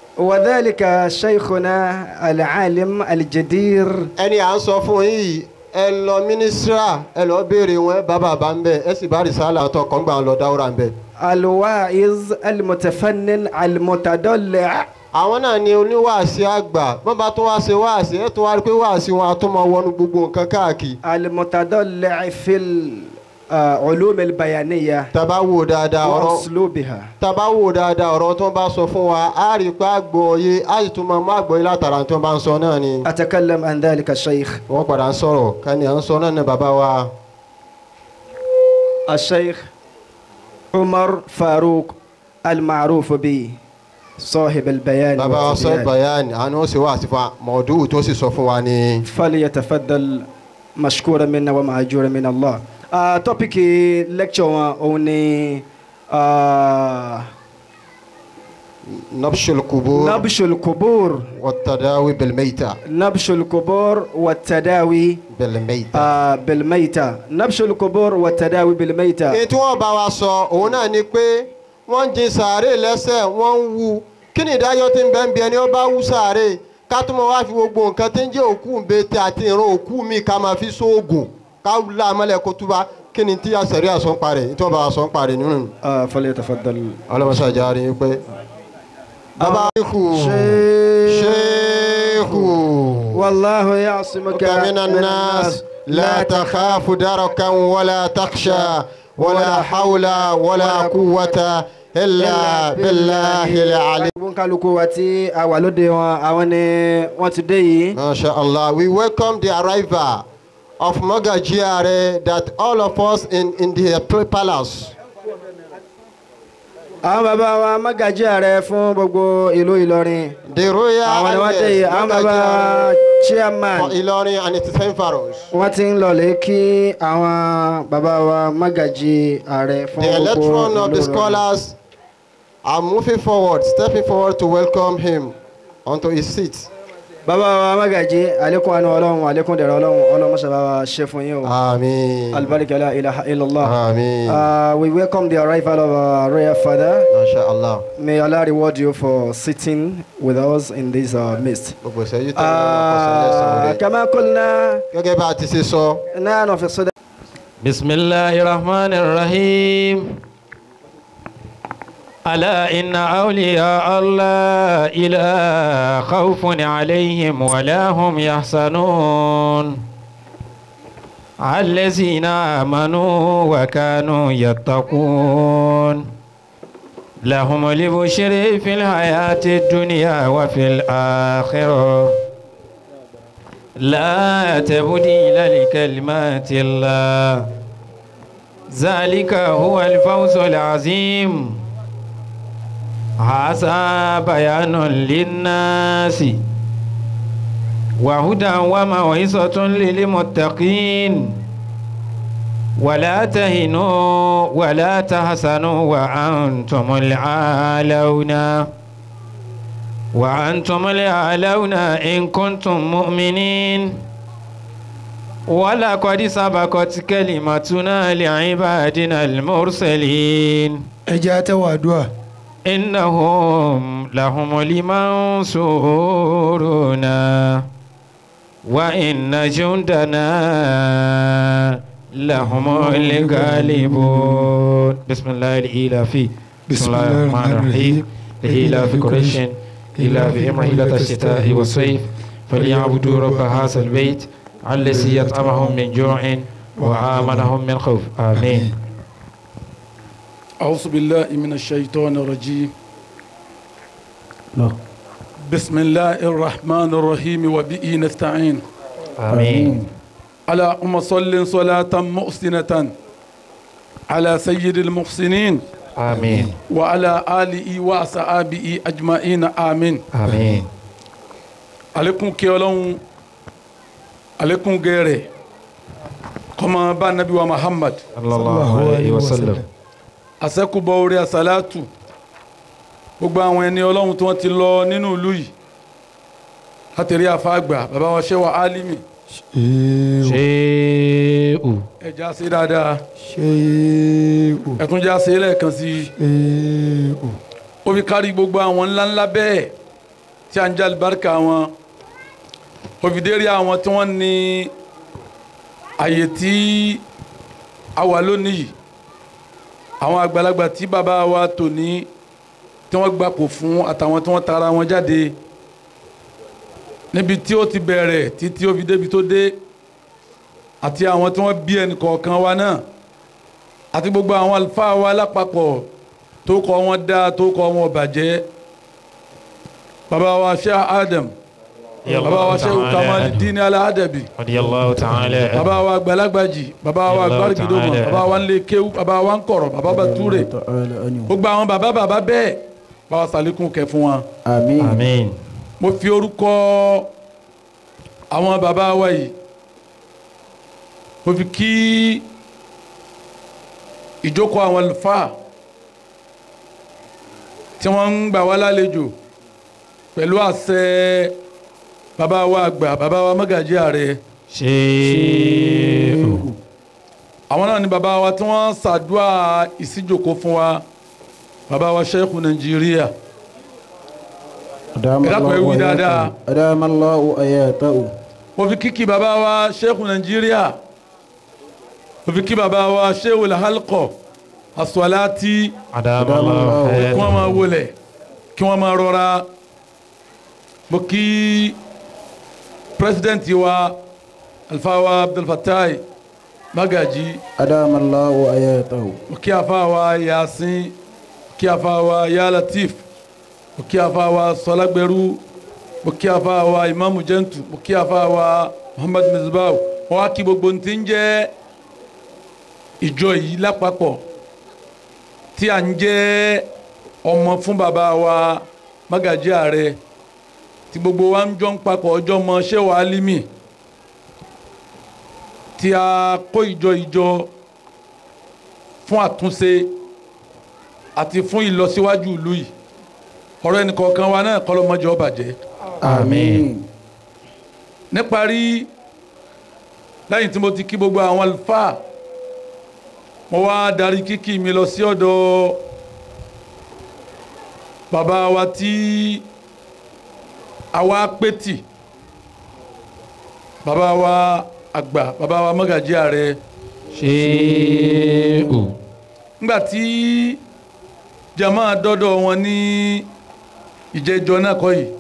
وذلك شيخنا العالم الجدير ẹni à ń sọ fún yìí ẹ lọ mínísírà ẹ lọ béèrè wọn bá bàbá ń bẹ ẹ sì bá rìsálà tó kàn gbà ń lọ dáwúrà ń bẹ. الواعظ المتفنن المتدلع àwọn náà ni oníwàásí àgbà bọ́n bá tún wá ṣe wáàsí ẹ tún wá rí pé wáàsí wọn a tún máa wọnú gbogbo nǹkan káàkiri. المتدلع في العلوم البيانية tàbá wò dáadáa ọ̀rọ̀ وأسلوبها tàbá wò dáadáa ọ̀rọ̀ tó ń bá sọ fún wa á rí i pé àgbọ̀ yé á sì tún máa mú àgbọ̀ yé látara tó ń bá ń sọ náà ni. أتكلم عن ذلك الشيخ wọ́n padà ń sọ̀rọ̀ kání à ń sọ náà ní bàbá wa. الشيخ عمر فاروق المعروف به صاحب البيان bàbá wa sọ والتبيان. bayani àni ó sì wá àti fa mọ̀ọ́dúwù tó sì sọ fún wa ni. فليتفضل مشكورا منا ومأجورا من الله آه توبيك لكتشر اوني آه نبش القبور نبش القبور والتداوي بالميتة نبش القبور والتداوي بالميتة. آه بالميتة نبش القبور والتداوي بالميتة èyí tí wọ́n bá wa sọ òun náà ni pé wọ́n ń jin sàárè lẹ́sẹ̀ wọ́n ń wu kí ni ìdájọ́ tí ń bẹ́ ń bí ẹni ó bá wú sàárè ká tó mọ wá fi gbogbo nǹkan tí ń jẹ́ òkú ń bete àti ìran òkú mi ká máa fi sóògùn ká la amọ́lẹ̀ kó túbá kí ni tí àṣẹrí àsọ̀ ń parẹ́ tí wọ́n bá wa sọ ń parẹ́ nínú. آه فليتفضل ọlọ́mọṣẹ́ àjà rí i pé. bàbá ṣéèkù شيخ ṣéèkù والله يعصمك من الناس لا تخاف دركا ولا تخشى ولا حول ولا قوة إلا بالله العلي kálukú wa tí a wà lóde wọn àwọn ni wọ́n ti dé yìí. Masha Allah, we welcome the arrival of Mogajiare that all of us in, in the palace. àwọn bàbá wa mágàjí ààrẹ fún gbogbo ìlú ìlọrin The royal àwọn ni wọ́n dé yìí àwọn bàbá wa chairman for Ilorin and its environs. wọ́n ti ń lọlé kí àwọn bàbá wa mágàjí ààrẹ fún The gbogbo electron of ìlú the Ìlọrin. scholars are moving forward, stepping forward to welcome him onto his seat. bàbá wa mágàjí àlékún àánú ọlọ́run àlékún dẹ̀rẹ̀ ọlọ́run ọlọ́run mọ́sá bá wa ṣe fún yín o Amen. alibarika la ilaha illallah. Amen. Uh, we welcome the arrival of our royal father. Masha Allah. May Allah reward you for sitting with us in this uh, midst. Gbogbo ìṣẹ́jú tó ń lọ kọsán lẹ́sàn-án آه rẹ̀. كما قلنا Gẹ́gẹ́ bá a ti ṣe sọ, نحن في الصدى بسم الله الرحمن الرحيم ألا إن أولياء الله إلا خوف عليهم ولا هم يحزنون الذين آمنوا وكانوا يتقون لهم البشر في الحياة الدنيا وفي الآخرة لا تبديل لكلمات الله ذلك هو الفوز العظيم هذا بيان للناس وهدى وموعظة للمتقين ولا تهنوا ولا تحزنوا وأنتم العالون وأنتم الأعلون إن كنتم مؤمنين ولقد سبقت كلمتنا لعبادنا المرسلين ẹ jẹ́ àtẹ̀wọ̀ àdúrà إنهم لهم المنصورون وإن جندنا لهم الغالبون بسم الله الإله بسم الله الرحمن الرحيم لإله قريش إلى بهم رحلة الشتاء والصيف فليعبدوا رب هذا البيت الذي يطعمهم من جوع وآمنهم من خوف آمين أعوذ بالله من الشيطان الرجيم بسم الله الرحمن الرحيم وبه نستعين آمين على أم صل صلاة محسنة على سيد المحسنين آمين وعلى آله وأصحابه أجمعين آمين آمين عليكم كيولون عليكم غيره كما با نبي محمد صلى الله عليه وسلم àṣẹ́kùbọ̀ orí àṣàlátù gbogbo àwọn ẹni ọlọ́run tí wọ́n ti lọ nínú ìlú yìí látẹ̀rí àfáàgbà bàbá wa ṣẹ́wà álímì ṣéèù ẹ̀já sí dáadáa ṣéèkù ẹ̀túnjá sí lẹ́ẹ̀kan sí ṣéèkù ó fi kárí gbogbo àwọn ńláńlá bẹ́ẹ̀ tí a ń jẹ́ alibarika wọn òfìdérí àwọn tí wọ́n ní àyè tí a wà lónìí yìí àwọn àgbàlagbà tí bàbá wa tò ní tí wọ́n gbapò fún àtàwọn tí wọ́n tara wọn jáde níbi tí ó ti bẹ̀rẹ̀ títí ó fi débi tó dé àti àwọn tí wọ́n bí ẹnì kọ̀ọ̀kan wa náà àti gbogbo àwọn àlùfáà wa lápapọ̀ tó kọ́ wọn dá tó kọ́ wọn bàjẹ́ bàbá wa Sheikh Adam bàbá wa Sheikh Kamaluddin Al-Adabi radiyallahu ta'ala bàbá wa Gbalagbàjì bàbá wa Gbárìgìdòmọ̀ bàbá wa Nlé Kéwú bàbá wa Nkọ̀rọ̀ bàbá wa Túrè gbogbo àwọn bàbá bàbá bẹ́ẹ̀ bá wa sàlékún kẹ́ fún wọn àmín àmín mo fi orúkọ àwọn bàbá wa yìí mo fi kí ìjókòó àwọn àlùfáà tí wọ́n ń gbà wá lálejò pẹ̀lú àṣẹ bàbá wa àgbà bàbá wa mọ́gàjí ààrẹ ṣéèkù àwọn náà ni bàbá wa tí wọ́n ṣàdúrà ìsíjòkó fún wa bàbá wa ṣẹ́kù nàìjíríà dákun ẹ wí dáadáa. adamallahu ayatahu mo fi kíkì bàbá wa ṣẹ́kù nàìjíríà mo fi kí bàbá wa ṣẹ́wò làhálkọ̀ asọ́láti adamallahu kí wọ́n máa wọlé kí wọ́n máa rọra mo kí pírẹsidẹ́ǹtì wa alfawa abdulfatai magaji adamallahu ayatahu mo kí afawa yasin mo kí afawa yalatif mo kí afawa sọlágbẹrú mo kí afawa imamu jẹntu mo kí afawa muhammad misbah mo wá kí gbogbo ntí ń jẹ́ ìjọ yìí lápapọ̀ tí à ń jẹ́ ọmọ fún bàbá wa magají ààrẹ tí gbogbo wa ń jọ ń papọ̀ ọjọ́ mọ ṣéwà álímì tí a kó ìjọ ìjọ fún àtúnṣe àti fún ìlọsíwájú ìlú yìí ọ̀rọ̀ ẹnìkọ̀ọ̀kan wa náà kọ́ lọ́mọdé ó bàjẹ́ àmín níparí lẹ́yìn tí mo ti kí gbogbo àwọn àlùfáà mo wá darí kíkì mi lọ sí ọ̀dọ̀ bàbá wa tí àwa pétì bàbá wa àgbà bàbá wa mọ́gàjí ààrẹ ṣéèkù ńgbà tí jama dọ́dọ̀ wọn ní ìjẹjọ náà kọ́ yìí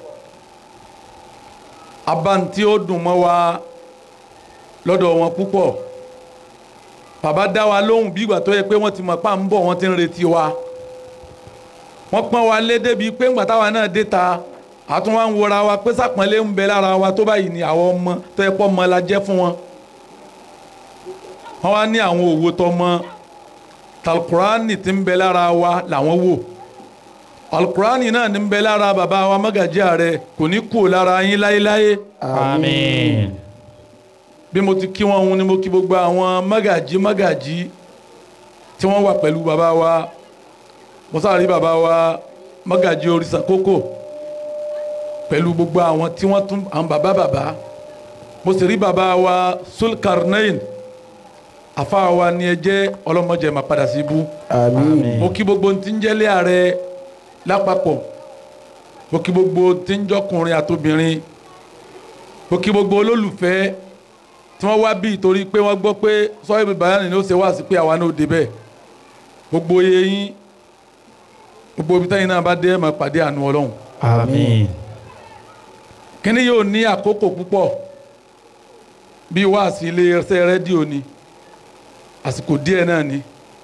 abáǹtí ó dùn mọ́ wa lọ́dọ̀ wọn púpọ̀ bàbá dá wa lóhùn bí ìgbà tó yẹ pé wọ́n ti mọ̀ pa ń bọ̀ wọ́n ti ń retí wa wọ́n pọ́n wa lé débi pé ńgbà táwa náà dé ta àtún wa ń wọra wa pé sàpọ́nlé ń bẹ lára wa tó báyìí ni àwọn ọmọ tó yẹ pọ́ ọmọ la jẹ́ fún wọn wọ́n wá ní àwọn òwò tọmọ talkurani ti ń bẹ lára wa làwọn wò alukurani náà ní ń bẹ lára bàbá wa Magaji Ààrẹ kò ní kú lára yín láéláé àmín bí mo ti kí wọn hun ni mo kí gbogbo àwọn Magaji Magaji tí wọ́n wà pẹ̀lú bàbá wa mo sáré bàbá wa Magaji Òrìṣà kókò pẹ̀lú gbogbo àwọn tí wọ́n tún àwọn bàbá bàbá mo sì rí bàbá wa Sulkarnain àfa wa ni ẹ jẹ́ ọlọ́mọdé máa padà sí ibú àmín mo kí gbogbo tí ń jẹ́lé ààrẹ lápapọ̀ mo kí gbogbo tí ń jọkùnrin àtobìnrin mo kí gbogbo olólùfẹ́ tí wọ́n wá bí torí pé wọ́n gbọ́ pé sọ́yìn bàyánì ni ó ṣe wá sí pé àwa náà débẹ̀ gbogbo yẹyin gbogbo ibi táyìn náà bá dé ẹ̀ máa pàdé àánú ọlọ́run àmín kíní yóò ní àkókò púpọ̀ bí wáàsí ilé ẹsẹ̀ rédíò ni àsìkò díẹ̀ náà ni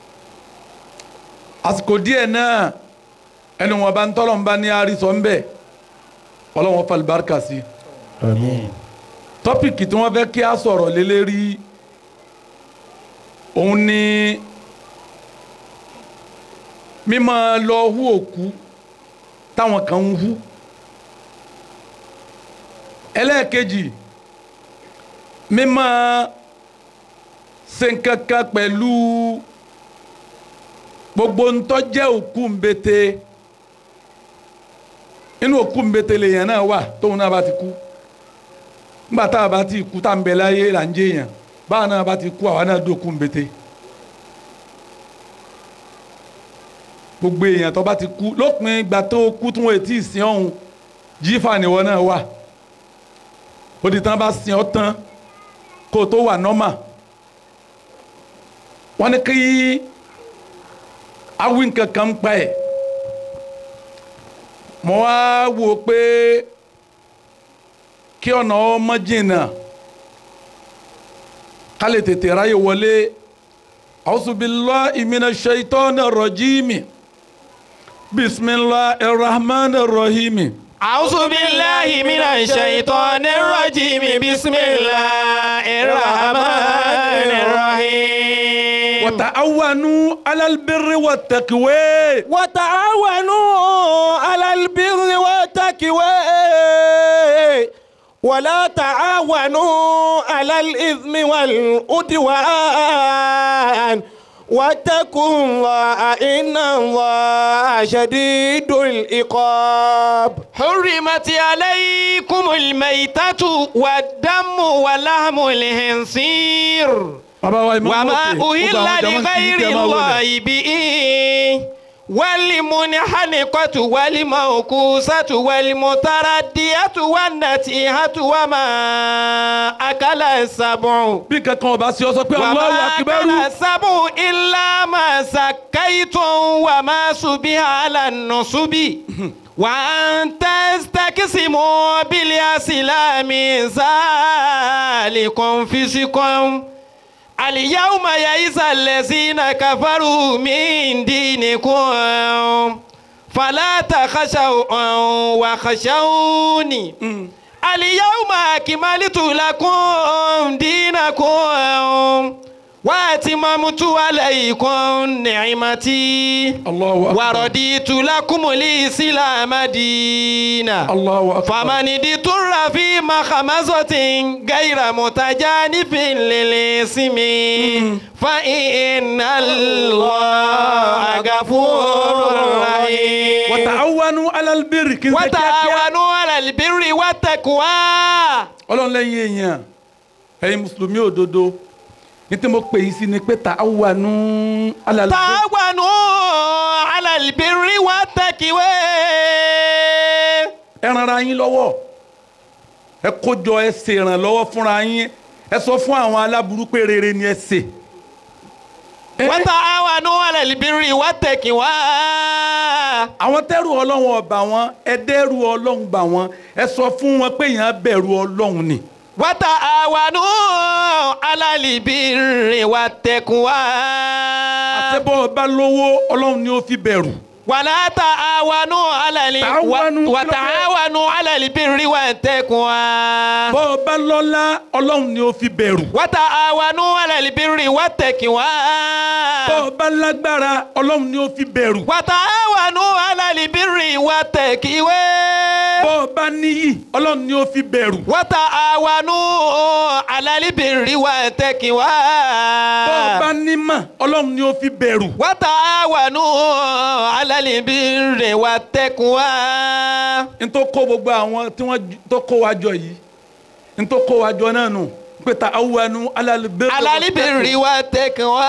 àsìkò díẹ̀ náà ẹni wọn bá ń tọ́lọ̀ ń bá ní àrísọ ń bẹ̀ ọlọ́wọ́n falibárikà sí àmín tọ́pìkì tí wọ́n fẹ́ kí a sọ̀rọ̀ lé lérí òun ni mímọ́ lọ hú òkú táwọn kan ń hú ẹlẹ́ẹ̀kejì mímọ́ ṣe nǹkankan pẹ̀lú gbogbo ntọ́jẹ́ òkú ńbete inú òkú ńbete lèèyàn náà wà tóun náà bá ti kú nígbà tá a bá ti kú tá a ń bẹ láyé là ń jẹ èèyàn báwa náà bá ti kú àwa náà dókú ńbete gbogbo èèyàn tó bá ti kú lópin ìgbà tó kú tí wọn ò tí ì sin ọ̀hún jífà níwọ náà wà ó di tán bá sin ọ tán kó o tó wà nọ́mà wọ́n ní kí awi nǹkan kan pa ẹ̀ mo wá wò ó pé kí ọ̀nà ọmọ jìnnà ká lè tètè ráyè wọlé auzubillahi minash shaitanir rajimi bismillahir rahmanir rahimi. أعوذ بالله من الشيطان الرجيم بسم الله الرحمن الرحيم وتعاونوا على البر والتقوى وتعاونوا على البر والتقوى ولا تعاونوا على الإثم والعدوان واتقوا الله إن الله شديد العقاب حرمت عليكم الميتة والدم ولحم الخنزير bàbá wa Imam وما Mufti, gbogbo أهل àwọn jàmáà kì í لغير tẹ́ máa wọlé. الله به والمنحنقة والموقوسة والمتردية والنتيهة وما أكل السبع bí kankan ọba sí ọ sọ pé Allahu وما Akbar أكل السبع إلا ما سكيتم وما سبح على النصب وأن تستقسموا بالأسلام ذلكم فسقكم اليوم يئس الذين كفروا من دينكم فلا تخشوا وخشوني اليوم أكملت لكم دينكم وأتممت عليكم نعمتي Allahu Akbar ورضيت لكم الإسلام دينا Allahu Akbar فمن اضطر في مخمصة غير متجانف للإثم فإن الله غفور رحيم وتعاونوا على البر kí n ṣe kíákíá وتعاونوا على البر والتقوى ọlọ́run lẹ́yìn èèyàn ẹ̀yin mùsùlùmí òdodo ní tí mo pè yín sí ni pé ta'awanu ala al-birri تعاونوا على البر والتقوى ẹ ran ara yín lọ́wọ́ ẹ kójọ ẹ ṣe ìrànlọ́wọ́ fúnra yín ẹ sọ fún àwọn aláburú pé rere ni ẹ ṣe. Ẹ- وتعاونوا على البر والتقوى àwọn tẹ́rù ọlọ́run ọba wọn ẹ dẹ́rù ọlọ́run bà wọn ẹ sọ fún wọn pé èèyàn bẹ̀rù ọlọ́run ni. وتعاونوا على البر والتقوى àtẹ́bọ̀ ọba lówó ọlọ́run ni ó fi bẹ̀rù. ولا تعاونوا على ال... تعاونوا و... وتعاونوا على البر والتقوى bọ́ ọba lọ́lá ọlọ́run ni ó fi bẹ̀rù. وتعاونوا على البر والتقوى bọ́ ọba lágbára ọlọ́run ni ó fi bẹ̀rù. وتعاونوا على البر والتقوى bọ́ ọba níyì ọlọ́run ni ó fi bẹ̀rù. وتعاونوا على البر والتقوى bọ́ ọba nímọ̀ ọlọ́run ni ó fi bẹ̀rù. وتعاونوا على البر والتقوى n tó kó gbogbo àwọn tí wọ́n ju- tó kó wa jọ yìí n tó kó wa jọ náà nù pé ta'awanu ala al-birri على البر والتقوى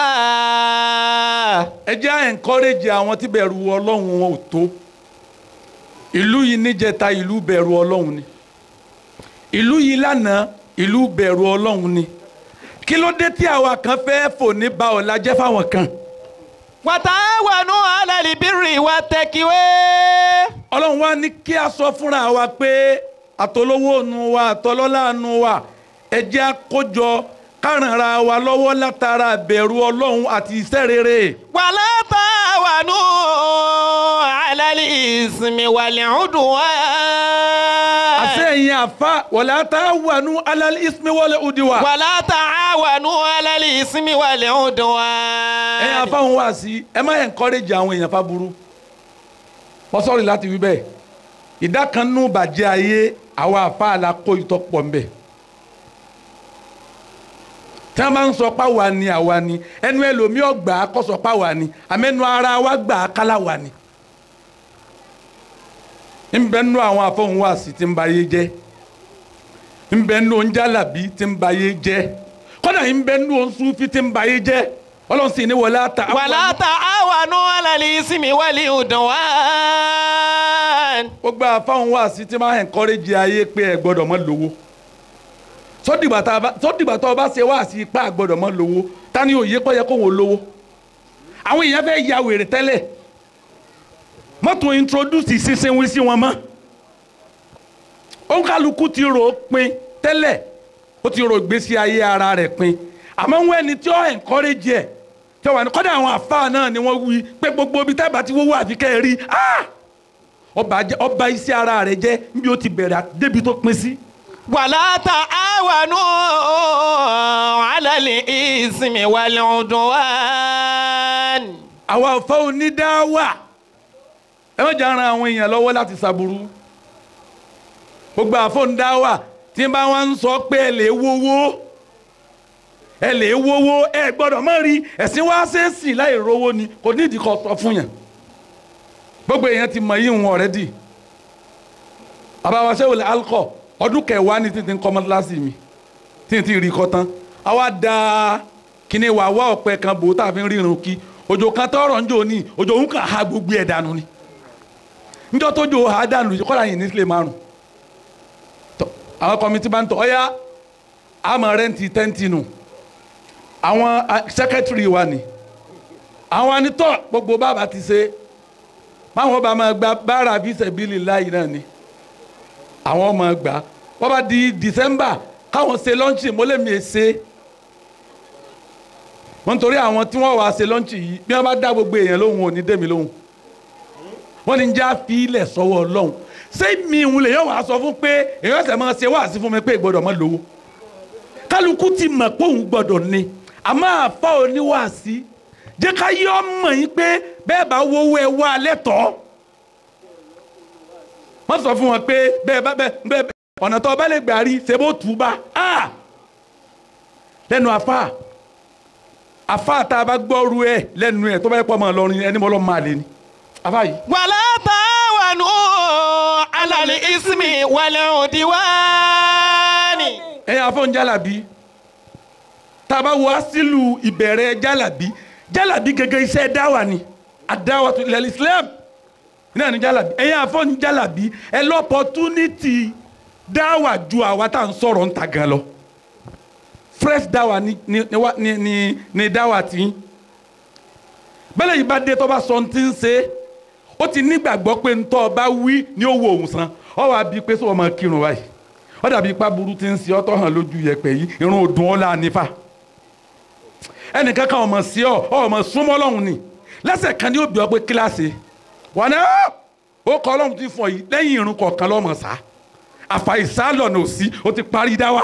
ẹ jẹ́ à encourage àwọn tí bẹ̀rù ọlọ́run wọn ò tó ìlú yìí níjẹta ìlú bẹ̀rù ọlọ́run ni ìlú yìí lánàá ìlú bẹ̀rù ọlọ́run ni kí ló dé tí àwa kan fẹ́ fò ní ba ọ̀la jẹ́ fáwọn kan وتعاونوا على البر والتقوى ọlọ́run wa ní kí a sọ fúnra wa pé àtolówó nu wa àtọlọ́lá nu wa ẹ jẹ́ a kójọ kárànra wa lọ́wọ́ látara bẹ̀rù ọlọ́run àti iṣẹ́ rere. ولا تعاونوا على الإثم والعدوان àṣeyìn àfa wala ta'awanu alal ismi wal udwan. ولا تعاونوا على الإثم والعدوان ẹ̀yin afáwọn wá sí ẹ má encourage àwọn èèyàn fa burú wọ́n sọ̀rọ̀ láti wí bẹ́ẹ̀ ìdá kan nù bàjẹ́ ayé àwa àfa la kó ìtọ́ pọ̀ ń bẹ̀ tí wọ́n bá ń sọ páwa ni àwa ni ẹnu ẹlòmíì ọgbà kọ́ sọ páwa ni àmẹ́nu ara wa gbà á kálá wa ni ń bẹ nù àwọn afáwọn wá sí tí ń ba ayé jẹ́ ń bẹ nù oúnjàlábí tí ń ba ayé jẹ́ kọ́dà ń bẹ nù oṣùfì tí ń ba ayé jẹ́ ọlọ́run sì ní wọlé ata. ولا تعاونوا على الإثم والعدوان gbogbo àfáwọn wá sí tí máa encourage ayé pé ẹ gbọ́dọ̀ mọ́ lówó sódìgbà tá a bá- sódìgbà tó o bá ṣe wá sí ipá àgbọ́dọ̀ mọ́ lówó ta ni òye pọ́ yẹ kó wọn lówó àwọn èèyàn fẹ́ ya wèrè tẹ́lẹ̀ mọ́tò introduce ìsinsinwin sí wọn mọ́ òǹkàlùkù ti rò ó pin tẹ́lẹ̀ ó ti rò ìgbésí ayé ara rẹ̀ pin àmọ́ wọn ẹni tí ó encourage ẹ̀ tí wọ́n wà ní kọ́dà àwọn àfáà náà ni wọ́n wí pé gbogbo ibi tẹ́ẹ̀bà ti wọ́wọ́ àfi kẹ́ ẹ rí ah! ọba jẹ́- ọba iṣẹ́ ara rẹ̀ jẹ́ níbi ó ti bẹ̀rẹ̀ àti débi tó pin sí. ولا تعاونوا على الإثم والعدوان àwa ọ̀fẹ́ onídàáwà ẹ má jà ran àwọn èèyàn lọ́wọ́ láti ṣàbùrú gbogbo àfọ̀ndáwà tí n bá wọn ń sọ pé ẹ lè wówó ẹ lè wówó ẹ gbọ́dọ̀ má rí ẹ̀sìn wá ṣèèṣì láì rówó ni kò nídìí kó sọ fún yàn gbogbo èèyàn ti mọ yí wọn ọ̀rẹ́dì àbáwáṣẹ́ wòlé alkọ ọdún kẹwàá ní títí ń kọ́ mọ́tíláṣí mi tí n ti rí kọ́ tán àwa da kíní wà wá ọ̀pẹ kan bò tá a fi ń rírun kí òjò kan tọrọ ń jò ní òjò òun kàn ha gbogbo ẹ̀ dànù ni njọ́ tó jò ha dànù yìí kọ́ra yìí ní sílẹ̀ márùn Tọ́, àwọn kọ́mítì bá ń tọ́ ọ́yá àmọ́ rẹ́ǹtì tẹ́ǹtì nù àwọn sẹ́kẹ́tìrì wa ni àwọn anitọ́ gbogbo bàbá ti ṣe báwọn bá máa gba bára bí sẹ̀bílì láyìí náà ni àwọn ọmọ gbà wọ́n bá di december káwọn ṣe lọ́ńchì mọ́lẹ́mí ẹ̀ ṣe wọ́n nítorí àwọn tí wọ́n wá ṣe lọ́ńchì yìí bí wọ́n bá dá gbogbo èèyàn lóhùn ò ní dèmi lóhùn wọ́n ní já fi ilẹ̀ sọ́wọ́ ọlọ́run ṣé mi ìhun lè yọ̀ wá sọ fún pé èèyàn ṣẹ̀ máa ṣe wáàsí fún mi pé ìgbọ́dọ̀ mọ́ lówó kálukú ti mọ̀ pé òun gbọ́dọ̀ ni àmọ́ àfa oníwàásí jẹ́ ká yọ ọmọ yín pé bẹ́ẹ̀ bá wọ́wọ́ ẹ wá lẹ́tọ̀ọ́ wọ́n sọ fún wọn pé bẹ́ẹ̀ bá bẹ́ẹ̀ bẹ́ẹ̀ ọ̀nà tó bá lè gbà rí ṣe bó tù ú bá a lẹ́nu afa afa tá a bá gbọ́ru ẹ lẹ́nu ẹ tó bá yẹ pọ̀ mọ́ ọlọ́rin ẹni mọ́ ọlọ́run máa lé ni afa yìí. ولا تعاونوا على الإثم والعدوان ẹ̀yin afọ́n jálàbí tá a bá wo asílù ìbẹ̀rẹ̀ jálàbí jálàbí gẹ́gẹ́ iṣẹ́ dáwà ni àdáwà tó ilẹ̀ islam náà ni jálàbí ẹ̀yin afọ́n jálàbí ẹ lọ́pọ̀túnítì dáwà ju àwa tá à ń sọ̀rọ̀ ń ta gan lọ fresh dáwà ni ni ni wa- ni ni ni dáwà tí bẹ́lẹ̀ yìí bá dé tó bá sọ ohun tí ń ṣe ó ti nígbàgbọ́ pé ntọ́ ọba wí ni ó wo òun san ọ wá bíi pé sọ ọmọ kírun báyìí ó dàbí ipá burú ti ń ṣe ọtọ hàn lójú yẹpẹ yìí irun òdùn ọlá nífà ẹnìkan kan ọmọ sí ọ ọmọ súnmọ́ Ọlọ́run ni lẹ́sẹ̀ kan ní òbí ọ pé kíláàsì wọn náà ó kọ Ọlọ́run ti fún ọ yìí lẹ́yìn irun kọ̀ọ̀kan lọ́mọ sá àfàìsá lọ́nà òsì ó ti parí dá wa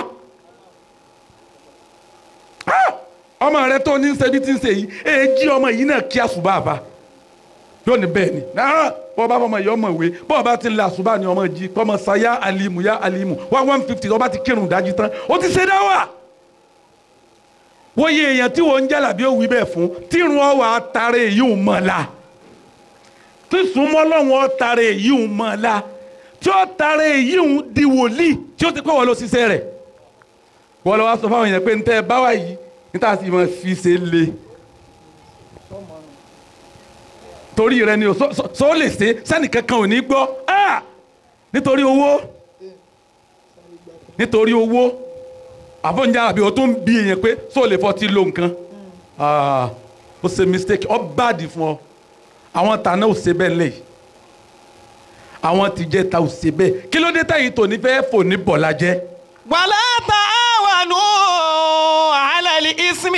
Ah! ọmọ rẹ tó ní ṣe bí ti ń ṣe yìí èjì ọmọ yìí náà kí àṣùbà bá yóò ní bẹ́ẹ̀ ni náà bọ́ bá fọmọ yìí ọmọ ìwé bọ́ bá ti ń la àṣùbà ni ọmọ jí kọ́mọ sa yá alimu yá alimu one one fifty ọba ti kírun dájú tán ó ti ṣe dáwà wọ́n yẹ èèyàn tí wọ́n ń jàlá bí ó wí bẹ́ẹ̀ fún tírun ọwọ́ àtàrà èyí ò mọ̀ la tí súnmọ́ lọ́wọ́ àtàrà èyí ò mọ̀ la tí ó tàrà èyí ò di wòlíì tí ó ti pẹ́ wọ́n lọ ṣiṣẹ́ rẹ̀ wọ́n lọ wá sọ fáwọn èèyàn pé ntẹ́ ẹ bá wà yìí níta sì máa fi ṣe le torí rẹ ni o sọ- sọ sọ ó lè ṣe sani kankan ò ní gbọ́ Ah! nítorí owó nítorí owó àfọ̀njá àbí o tún bí èèyàn pé sọ lè fọ́ ti lo nǹkan Ah, ó ṣe mistake ọ báàdì fún ọ àwọn tàná ò ṣe bẹ́ẹ̀ lẹ́yìn àwọn tìjẹ́ ta ò ṣe bẹ́ẹ̀ kí ló dé táyì tòní fẹ́ fò ní bọ̀lá jẹ́. ولا تعاونوا على الإثم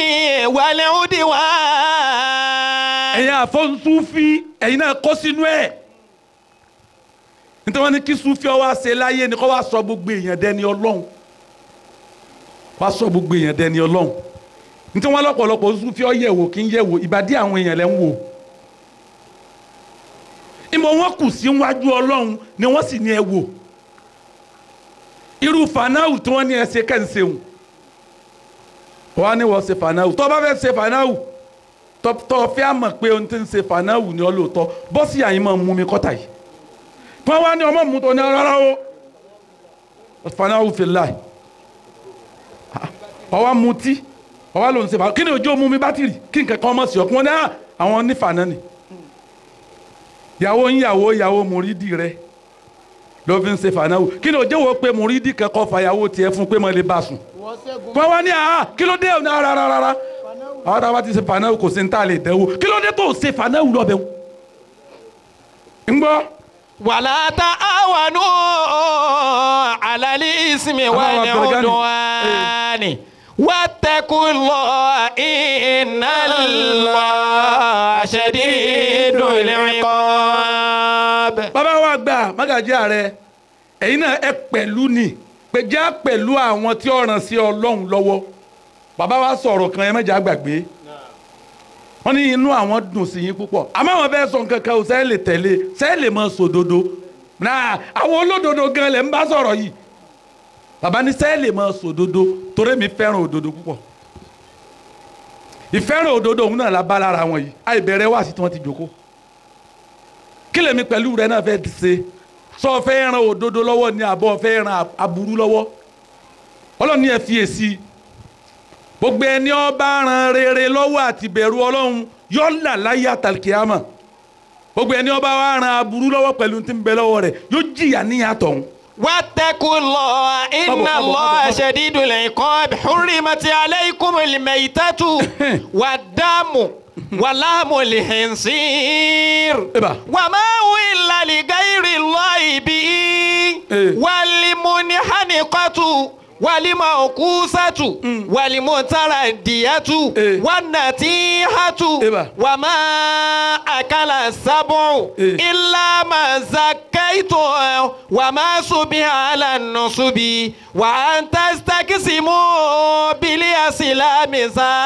والعدوان ẹ̀yin àfọ̀nsúfì ẹ̀yin náà kó sínú ẹ̀ nítorí wọn ní kí súfì ọ wá ṣe láyé ni kó wá sọ gbogbo èèyàn dẹni ọlọ́run wá sọ gbogbo èèyàn dẹni ọlọ́run nítorí wọn lọ́pọ̀lọpọ̀ súfì ọ yẹ̀wò kí ń yẹ̀wò ìbàdí àwọn èèyàn lẹ́ ń wò ìmọ̀ wọn kù sí wájú ọlọ́run ni wọ́n sì ní ẹ wò irú fanáwù tí wọ́n ní ẹ ṣe kẹ́ǹsẹ̀hùn wọ́n á ní wọ́n ṣe fanáwù tó bá fẹ́ ṣe fanáwù tọ́ fẹ́ àmọ̀ pé ohun tí ń ṣe fanáwù ni ọ lóòótọ́ bọ́sì àyìn máa mú mi kọ́tà yìí wọ́n wá ní ọmọ mú tó ní rárá o fanáwù fi láì ọwọ́ mutí ọwọ́ ló ń ṣe fanáwù kí ni ojú ó mú mi bátìrì kí nǹkan kan ọmọ sí ọkùnrin náà àwọn onífànà ni ìyàwó ń yàwó ìyàwó mùrídìí rẹ ló fi ń ṣe fànáwù kí ni òjò wo pé mùrídì kẹ́kọ̀ọ́ fàyàwó tiẹ̀ fún pé mo lè bá sùn wọ́n wá ní àá kí ló dé òní ara rárá rárá àwọn tá a bá ti ṣe fànáwù kò sí ní tá a lè dẹ́wò kí ló dé tó ṣe fànáwù lọ́bẹ̀ wò ń gbọ́ ولا تعاونوا على الإثم والعدوان واتقوا الله إن الله شديد العقاب bàbá wa gbà mágàjí ààrẹ ẹ̀yin náà ẹ pẹ̀lú ni pẹ̀já pẹ̀lú àwọn tí ó ràn sí ọlọ́run lọ́wọ́ bàbá wa sọ̀rọ̀ kan ẹ mẹ́jà gbàgbé wọ́n ní inú àwọn dùn sí yín púpọ̀ àmọ́ àwọn fẹ́ sọ nǹkan kan ò sẹ́yìn lè tẹ̀lé sẹ́yìn lè mọ sòdodo náà àwọn olódodo gan lẹ̀ ń bá sọ̀rọ̀ yìí bàbá ní sẹ́yìn lè mọ sòdodo torí mi fẹ́ràn òdodo púpọ̀ ìfẹ́ràn òdodo òun náà la bá lára wọn yìí àìbẹ̀rẹ̀ wá sí tí wọ́n ti jókòó kí lèmi pẹ̀lú rẹ náà fẹ́ ṣe sọ fẹ́ ran òdodo lọ́wọ́ ní àbọ̀ fẹ́ ran aburú lọ́wọ́ ọlọ́run ní ẹ fi èsì gbogbo ẹni ọba ran rere lọ́wọ́ àti bẹ̀rù ọlọ́run yọ là láyé àtàlùkìyàmà gbogbo ẹni ọba wa ran aburú lọ́wọ́ pẹ̀lú tí ń bẹ lọ́wọ́ rẹ̀ yóò jìyà níyàtọ̀ ń. واتقوا الله إن طبعا، طبعا، الله طبعا. شديد العقاب حرمت عليكم الميتة والدم ولحم الخنزير إبا. وما أهل لغير الله به إيه. والمنحنقة والموقوسة والمتردية إيه. والنتيحة إبا. وما أكل السبع إيه. إلا ما زكيتم وما صبح على النصب وأن تستقسموا بالأسلام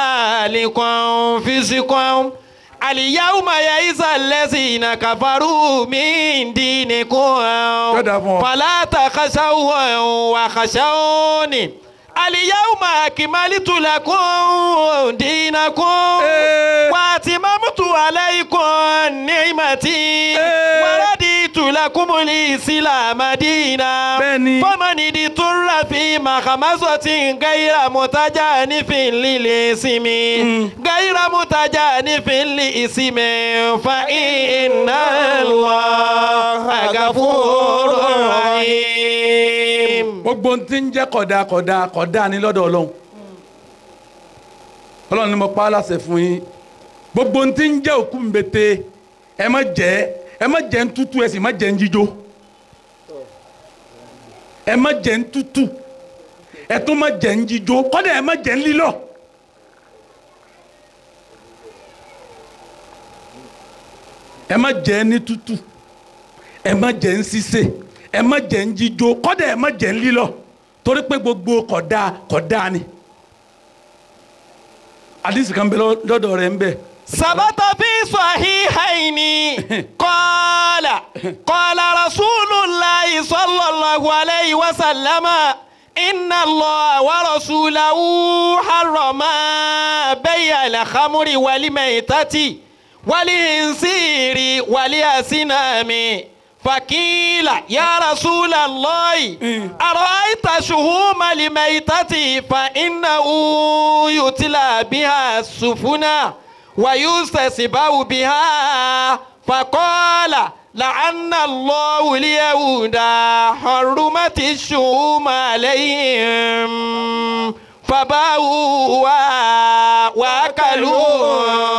ذلكم فسقكم اليوم يئس الذين كفروا من دينكم Kódà fún ọ. فلا تخشوا وخشوني اليوم أكملت لكم دينكم إيه. واتممت عليكم نعمتي إيه. ورديت لكم الإسلام دينا بني. فمن اضطر في مخمصة غير متجانف للإثم غير متجانف للإثم فإن الله غفور رحيم gbogbo ń ti ń jẹ́ kọ̀dà kọ̀dà kọ̀dà ní lọ́dọ̀ ọlọ́run ọlọ́run ni mo pa á láṣẹ fún yín gbogbo ń ti ń jẹ́ òkú mbete ẹ má jẹ ẹ má jẹ ń tútù ẹ sì má jẹ ń jíjó ẹ má jẹ ń tútù ẹ tún má jẹ ń jíjó kọ́dà ẹ má jẹ ń lílọ̀ ẹ má jẹ ní tútù ẹ má jẹ ń sísè ẹ má jẹ ń jíjó kọ́dà ẹ má jẹ ń lílọ̀ torí pé gbogbo kódà kódà ni àdìsí kan bẹ lọ- lọ́dọ̀ rẹ̀ ń bẹ ثبت في صحيحين قال قال رسول الله صلى الله عليه وسلم إن الله ورسوله حرما بيع الخمر والميتة والخنزير والأسنام فقيل يا رسول الله أرأيت شهوم الميتة فإنه يتلى بها السفنا ويستسبع بها فقال لعن الله اليهود حرمت الشهوم عليهم فباعوا واكلوا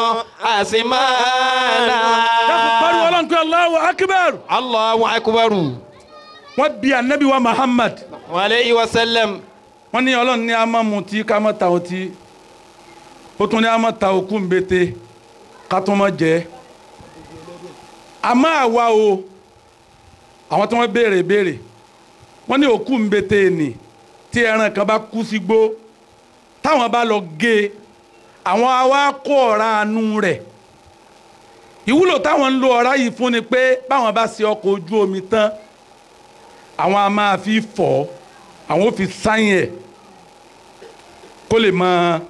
dákun pariwo أثمانا ọlọ́run pé Allahu akbar الله أكبر wọ́n bi anabi wa Muhammad عليه وسلم wọ́n ní ọlọ́run ní a máa mutí ká má ta ọtí ó tún ní a máa ta òkú mbete ká tún má jẹ àmọ́ àwa o àwọn tí wọ́n béèrè béèrè wọ́n ní òkú mbete nì tí ẹran kan bá kú sí gbó táwọn bá lọ gé e àwọn awa kó ọ̀rá anú rẹ̀ ìwúlò táwọn ń lo ọ̀rá yìí fún ni pé báwọn bá ṣe ọkọ̀ ojú omi tán àwọn a máa fi fọ̀ ọ́ àwọn ò fi sáyìn ẹ̀ kó lè máa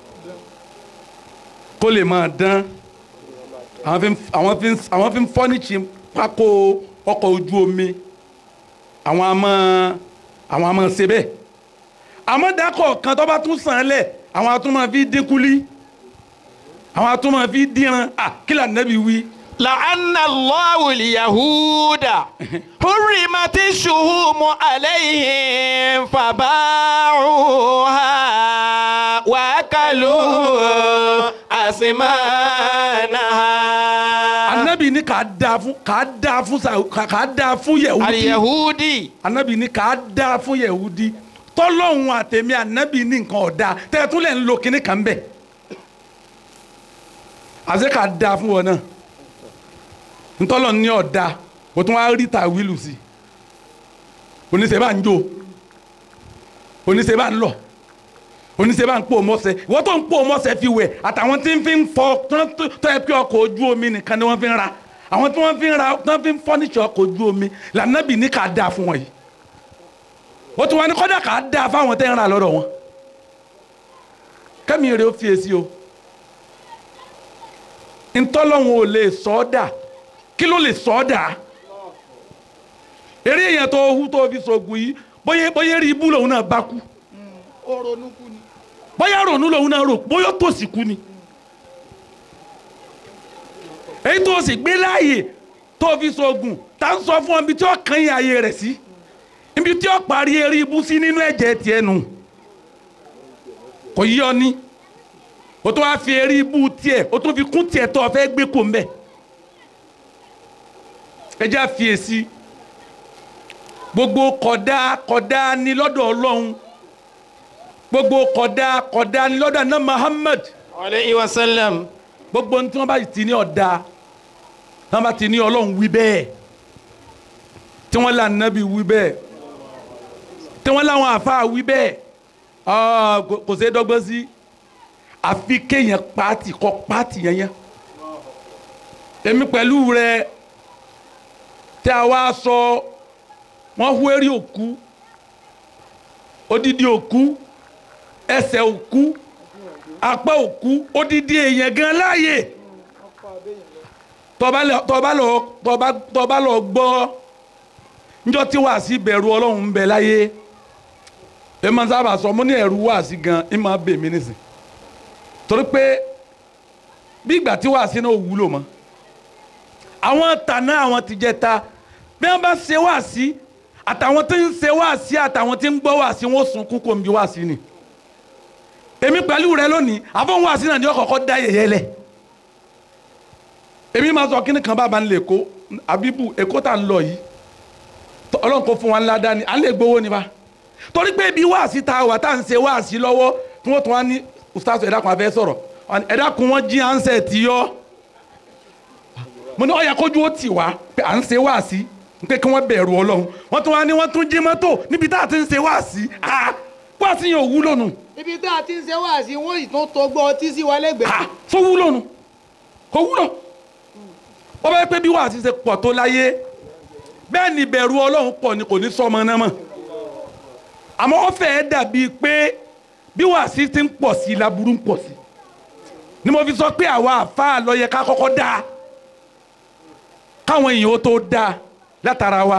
kó lè máa dán àwọn fi ń àwọn fi ń àwọn fi ń fọ́nìṣì pákó ọkọ̀ ojú omi àwọn a máa àwọn a máa ṣe bẹ́ẹ̀ àmọ́ dákọ̀ kan tó bá tún sàn án lẹ̀ àwọn a tún máa fi dínkù lí àwọn a tún máa fi díran à kí là nẹ́bi wí لعن الله اليهود حرمت الشهوم عليهم فباعوها وأكلوا أثمانها anabi ní kà á da fún kà á da fún sa kà á da fún yẹwudi اليهودي anabi ní kà á da fún yẹwudi tọ́lọ́hún àtẹ̀mí anabi ní nǹkan ọ̀dà tẹ̀tún lẹ̀ ń lo kinní kan bẹ̀ àṣẹ kà á da fún wọn náà ntọ́lọ́ ní ọ̀dà o tún wá rí ta wílù sí oníṣẹ́ bá ń jó oníṣẹ́ bá ń lọ oníṣẹ́ bá ń pò mọ́sẹ̀ wọ́n tó ń pò mọ́sẹ̀ fi wẹ̀ àtàwọn tí ń fi ń fọ tó- tó tó yẹ kí ọkọ̀ ojú omi nìkan ni wọ́n fi ń ra àwọn tí wọ́n fi ń ra tí wọ́n fi ń fọ́nìṣẹ́ ọkọ̀ ojú omi lànàbì ní ká dáa fún wọn yìí ó tún wá ní kọ́dà ká dáa fáwọn tẹ́ ń ra lọ́dọ̀ wọn kẹ́mi rẹ̀ ó fi èsì o ntọ́lọ́hún ò lè sọ ọ́ dà kí ló lè sọ ọ́ dà eré yẹn tó hu tó fi sọ̀gùn yìí bóyá bóyá rí ibú lòun náà bá kú bóyá ronú lòun náà rò bóyá tòsí kú ni èyí tó sì gbé láàyè tó fi sọ̀gùn tá ń sọ fún ọ ibi tí ó kàn yín ayé rẹ̀ sí ibi tí ó parí eré ibú sí nínú ẹ̀jẹ̀ tiẹ̀ nù kò yí ọ ní o tó wá fi eré ibú tiẹ̀ o tó fi kún tiẹ̀ tó o fẹ́ gbé kó ń bẹ̀ ẹ já fi èsì gbogbo kọ̀dá kọ̀dá ni lọ́dọ̀ ọlọ́run gbogbo kọ̀dá kọ̀dá ni lọ́dọ̀ àná Muhammad عليه وسلم gbogbo ní tí wọ́n bá ti ní ọ̀dà tí wọ́n bá ti ní ọlọ́run wí bẹ́ẹ̀ tí wọ́n là nábì wí bẹ́ẹ̀ tí wọ́n láwọn àfáà wí bẹ́ẹ̀ ah, kò kò sí dọ́gbọ́n sí àfi kéèyàn pààtì kọ pààtì yẹn yẹn èmi pẹ̀lú rẹ tí a wá sọ wọ́n hu eré òkú odidi òkú ẹsẹ̀ òkú apá òkú odidi èèyàn gan láàyè tọba lọ tọba lọ tọba tọba lọ gbọ́ njọ tí wàá sí bẹ̀rù Ọlọ́run ń bẹ láyé ẹ máa sábà sọ mo ní ẹ̀rù wàá sí gan ẹ máa bè mí nísìn torí pé bí ìgbà tí wàá sí náà wúlò mọ́ àwọn tàná àwọn ti jẹ ta bí wọ́n bá ṣe wàá sí àtàwọn tí ń ṣe wàá sí àtàwọn tí ń gbọ́ wàá sí wọn ó sunkún kò ń bí wàá sí ni èmi pẹ̀lú rẹ lónìí àfọwọ́n wá sí náà ni ọkọ̀ọ̀kọ̀ dá yẹ̀yẹ́ lẹ̀ èmi máa sọ kíni kan bàbá ń lè kó àbíbù èkó tá ń lọ yìí tọ- ọlọ́run kò fún wa ńlá dání à ń lè gbowó ni bá torí pé ibi wáàsí ta wà tá à ń ṣe wáàsí lọ́wọ́ tí wọ́n tún wá ní ustaz ẹ̀dá kan afẹ́ sọ̀rọ̀ Wọ́n ní, ẹ̀dá kan wọ́n jí ansẹ̀ tí yọ mo ní ó yẹ kójú ó tì wá pé à ń ṣe wáàsí pé kí wọ́n bẹ̀rù ọlọ́run wọ́n tún wá ní wọ́n tún jí mọ́tò níbi tá à ti ń ṣe wáàsí ah wáàsí yẹn ò wúlò nù ibi tá a ti ń ṣe wáàsí wọn ì tún tó gbọ́ ọtí sí wa lẹ́gbẹ̀ẹ́. ha so wúlò nu kò wúlò ó bá yẹ pé bí wàá ti ṣe pọ̀ tó láyé bẹ́ẹ̀ ni ìbẹ̀rù ọlọ́run pọ̀ ni kò ní sọmọ náà mọ̀ àmọ́ ó fẹ́ẹ́ dàbí pé bí wàá sí ti ń pọ̀ sí i laburú ń pọ̀ sí i ni mo fi sọ pé àwa àfáà ló yẹ ká kọ́kọ́ dáa káwọn èèyàn ó tó dáa látara wa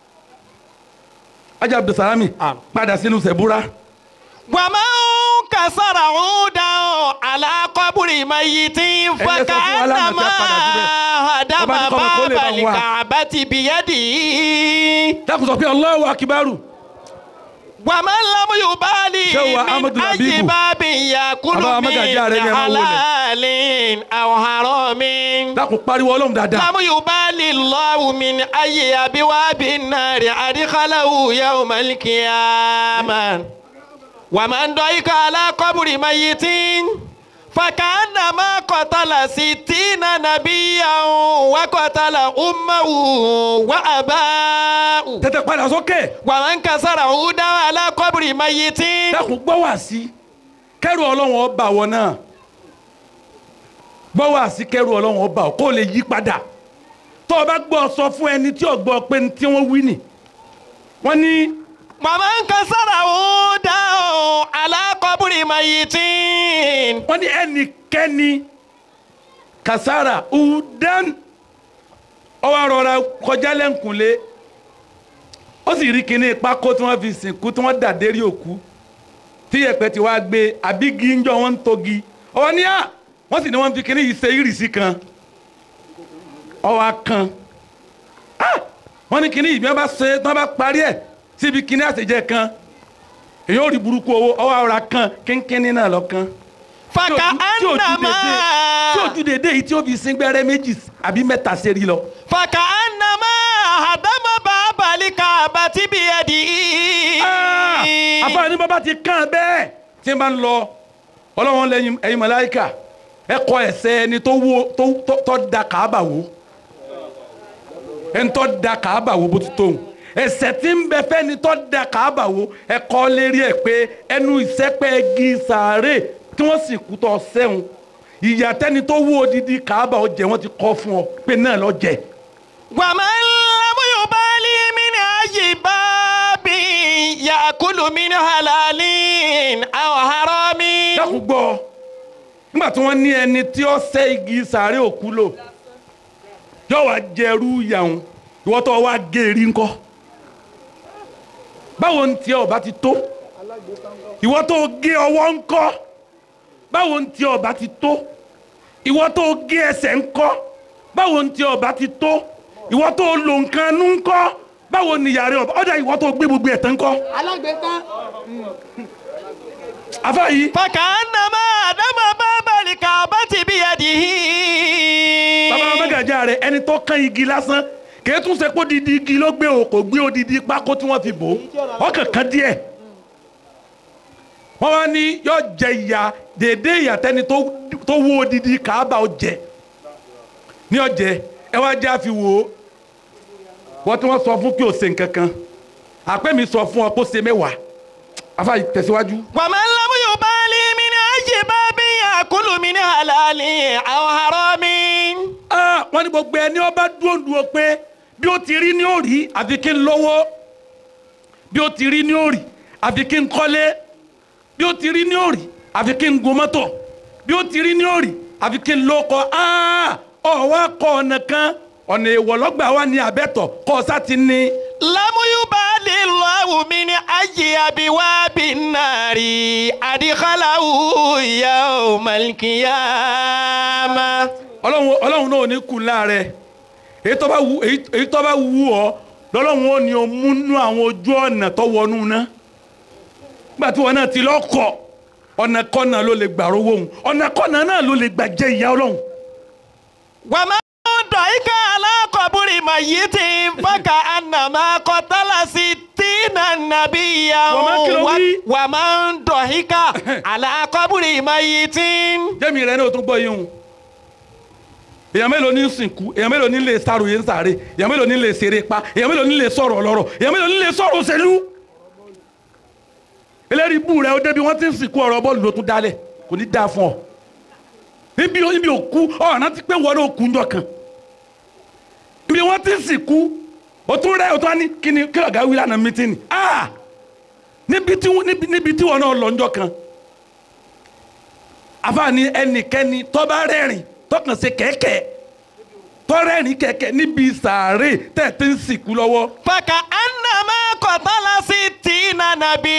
ajá abdulsalami padà sínú sẹ̀búrà. ومن كسر عودا على قبر ميت فكأنما هدم Ọba ní kọ́mọ kó lè باب bá wa. الكعبة بيده dákun sọ pé Allahu akibaru. ومن لم يبالي Ṣé wa Ahmadu من أي Labibu? باب يأكل Bàbá wa من Mágàjí Àrẹ̀mí ẹran wo lẹ̀? حلال أو حرام dákun pariwo ọlọ́run dáadáa. لم يبالي الله من أي أبواب النار أدخله يوم القيامة ومن ضيق على قبر ميت فكأنما قتل ستين نبيا وقتل أمه وأباه tètè padà sókè. ومن كسر عودا على قبر ميت dákun gbọ́ wá sí kẹ́rù ọlọ́run ọba wọ náà gbọ́ wá sí kẹ́rù ọlọ́run ọba kó lè yí padà tó o bá gbọ́ sọ fún ẹni tí o gbọ́ pé ní tí wọ́n wí nì wọ́n ní ومن كسر عودا على قبر ميت wọ́n ní ẹnikẹ́ni kasara udan ọwọ́ arọra kọjá lẹ́ǹkùnlé ó sì rí kinní pákó tí wọ́n fi sìnkú tí wọ́n dà dérí òkú tí yẹ̀pẹ̀ ti wá gbé àbígi ńjọ wọn ń togi ọwọ́ ní à wọ́n sì ní wọ́n fi kinní yìí ṣe ìrìsí kan ọwọ́ akàn Ah! wọ́n ní kíní ìbí wọn bá ṣe tí wọ́n bá parí ẹ̀ síbi kíní àṣejẹ kan èyí ò rí burúkú owó ọwọ́ ara kan kínkínní náà lọ kan fàkà tí ò ju ànàmá dédé- tí ò ju dédé yìí tí ó fi sin gbẹ́rẹ́ méjì àbí mẹ́ta sẹ́rí lọ. fàkà ànàmá àdámọ́ bàbálí kàbá tí bí ẹ di. àfààní bàbá ti kàn bẹ́ẹ̀ tí n bá ń lọ ọlọ́wọ́n lẹ́yìn ẹ̀yin màláíkà ẹ kọ ẹsẹ̀ ẹni tó wo tó tó- tó da kàábà wò ẹni tó da kàábà wò bó ti tó ẹsẹ̀ tí ń bẹ fẹ́ni tó da kàábà wò ẹ kọ́ lérí ẹ̀ pé ẹnu ìsẹ́pẹ́ igi sàárè tí wọ́n sì kú tọ́ sẹ́hun ìyàtẹ́ni tó wó odidi kàábà ó jẹ wọ́n ti kọ́ fún ọ pé náà lọ jẹ. wàmà ńlámú yóò bá lé mi ní ayé bábí yakulu mi ní halali àwọn harami. dákun gbọ́ nígbà tí wọ́n ní ẹni tí ó sẹ́ igi sàárè òkú lò yóò wá jẹrú yàwùn ìwọ tó wá géèrí ńkọ́ báwo ń tiẹ̀ ọba ti tó ìwọ tó gé ọwọ́ ńkọ́ báwo ń tiẹ̀ ọba ti tó ìwọ tó gé ẹsẹ̀ ńkọ́ báwo ń tiẹ̀ ọba ti tó ìwọ tó lò nǹkan nú ńkọ́ báwo ni yàrá ọba ọjà ìwọ tó gbé gbogbo ẹ̀ tán ńkọ́ alágbèéká àfáà yìí fàkà ànàmá àdámọ́ bàbálí kàbá tí bí ẹ di. bàbá mẹ́gàjà rẹ̀ ẹni tó kán igi lásán kì í tún ṣe kó didi igi ló gbé o kò gbé odidi pákó tí wọ́n fi bò ó ọkàn kan díẹ̀ wọ́n wá ní yóò jẹ ìyà dédé ìyà tẹ́ni tó tó wó odidi kàába ó jẹ ní ọjẹ ẹ wá jẹ́ àfi wò ó wọ́n tí wọ́n sọ fún kí o ṣe nǹkan kan àpẹ́ mi sọ fún ọ kó ṣe mẹ́wàá afa tẹ̀síwájú. wàmà ńlámú yóò bá lé mi ní ayé bábí yakulu mi ní halali àwọn harami. Ah, wọ́n ní gbogbo ẹni ọba dúró dúró pé bí ó ti rí ní òrì àfi kí n lówó bí ó ti rí ní òrì àfi kí n kọ́lé bí ó ti rí ní òrì àfi kí n gun mọ́tò bí ó ti rí ní òrì àfi kí n lóko Ah, ọ̀ wá kọ́ ọ̀nà kan ọ̀nà èèwọ̀ lọ́gbà wa ní abẹ́tọ̀ kọ́ ọ sá ti ní. lamu yóò bá lè lọ́wọ́ mi ní ayé abiwábi nàrí adìkálàwù yàwó malikiyama. ọlọ́run ọlọ́run náà ò ní kú láàrẹ̀ èyí tó bá wù èyí- èyí tó bá wù ọ́ lọ́lọ́run ó ní o múnú àwọn ojú ọ̀nà tó wọnú ná nígbà tí wọn náà ti lọ́kọ̀ ọ̀nà kọ́nà ló lè gbà rówó òun ọ̀nà kọ́nà náà ló lè gbà jẹ ìyá ọlọ́run wàmà dọ̀ ika alákọ̀bùrì mayiti faka anama kọ́tàlá sí tìǹà nàbí Wàmà kí ló yàwó wí? wàmà dọ̀ ika alákọ̀bùrì mayiti. jẹ́mi rẹ̀ ní o tún gbọ́ yín o èèyàn mélòó ní sìnkú èèyàn mélòó ní lè sàròyé ń sàrè èèyàn mélòó ní lè ṣeré pa èèyàn mélòó ní lè sọ̀rọ̀ ọlọ́rọ̀ èèyàn mélòó ní lè sọ̀rọ̀ òṣèlú eléyìí bú rẹ ó débi wọ́n ti ń sìnkú ọ̀rọ̀ bọ́ọ̀lù ló tún dálẹ̀ kò ní dáa fún ọ níbi níbi òkú ọ̀ràn ti pé wọ́n ló kú ńjọ kan ibi wọ́n ti ń sìnkú o tún rẹ o tún wá ní kí ni kí ọ̀gá wí lánàá mítìnì ah níbi tí wọ́n- níbi níbi tí wọ́n náà lọ ńjọ kan àfààní ẹnikẹ́ni tó bá rẹ́rìn tọkàn ṣe kẹ̀kẹ́ tọ́rẹ́rìn kẹ̀kẹ́ níbi sàárè tẹ̀tẹ̀ ń sìnkú lọ́wọ́ faka anama kọ́tàlá sí tìǹà nàbí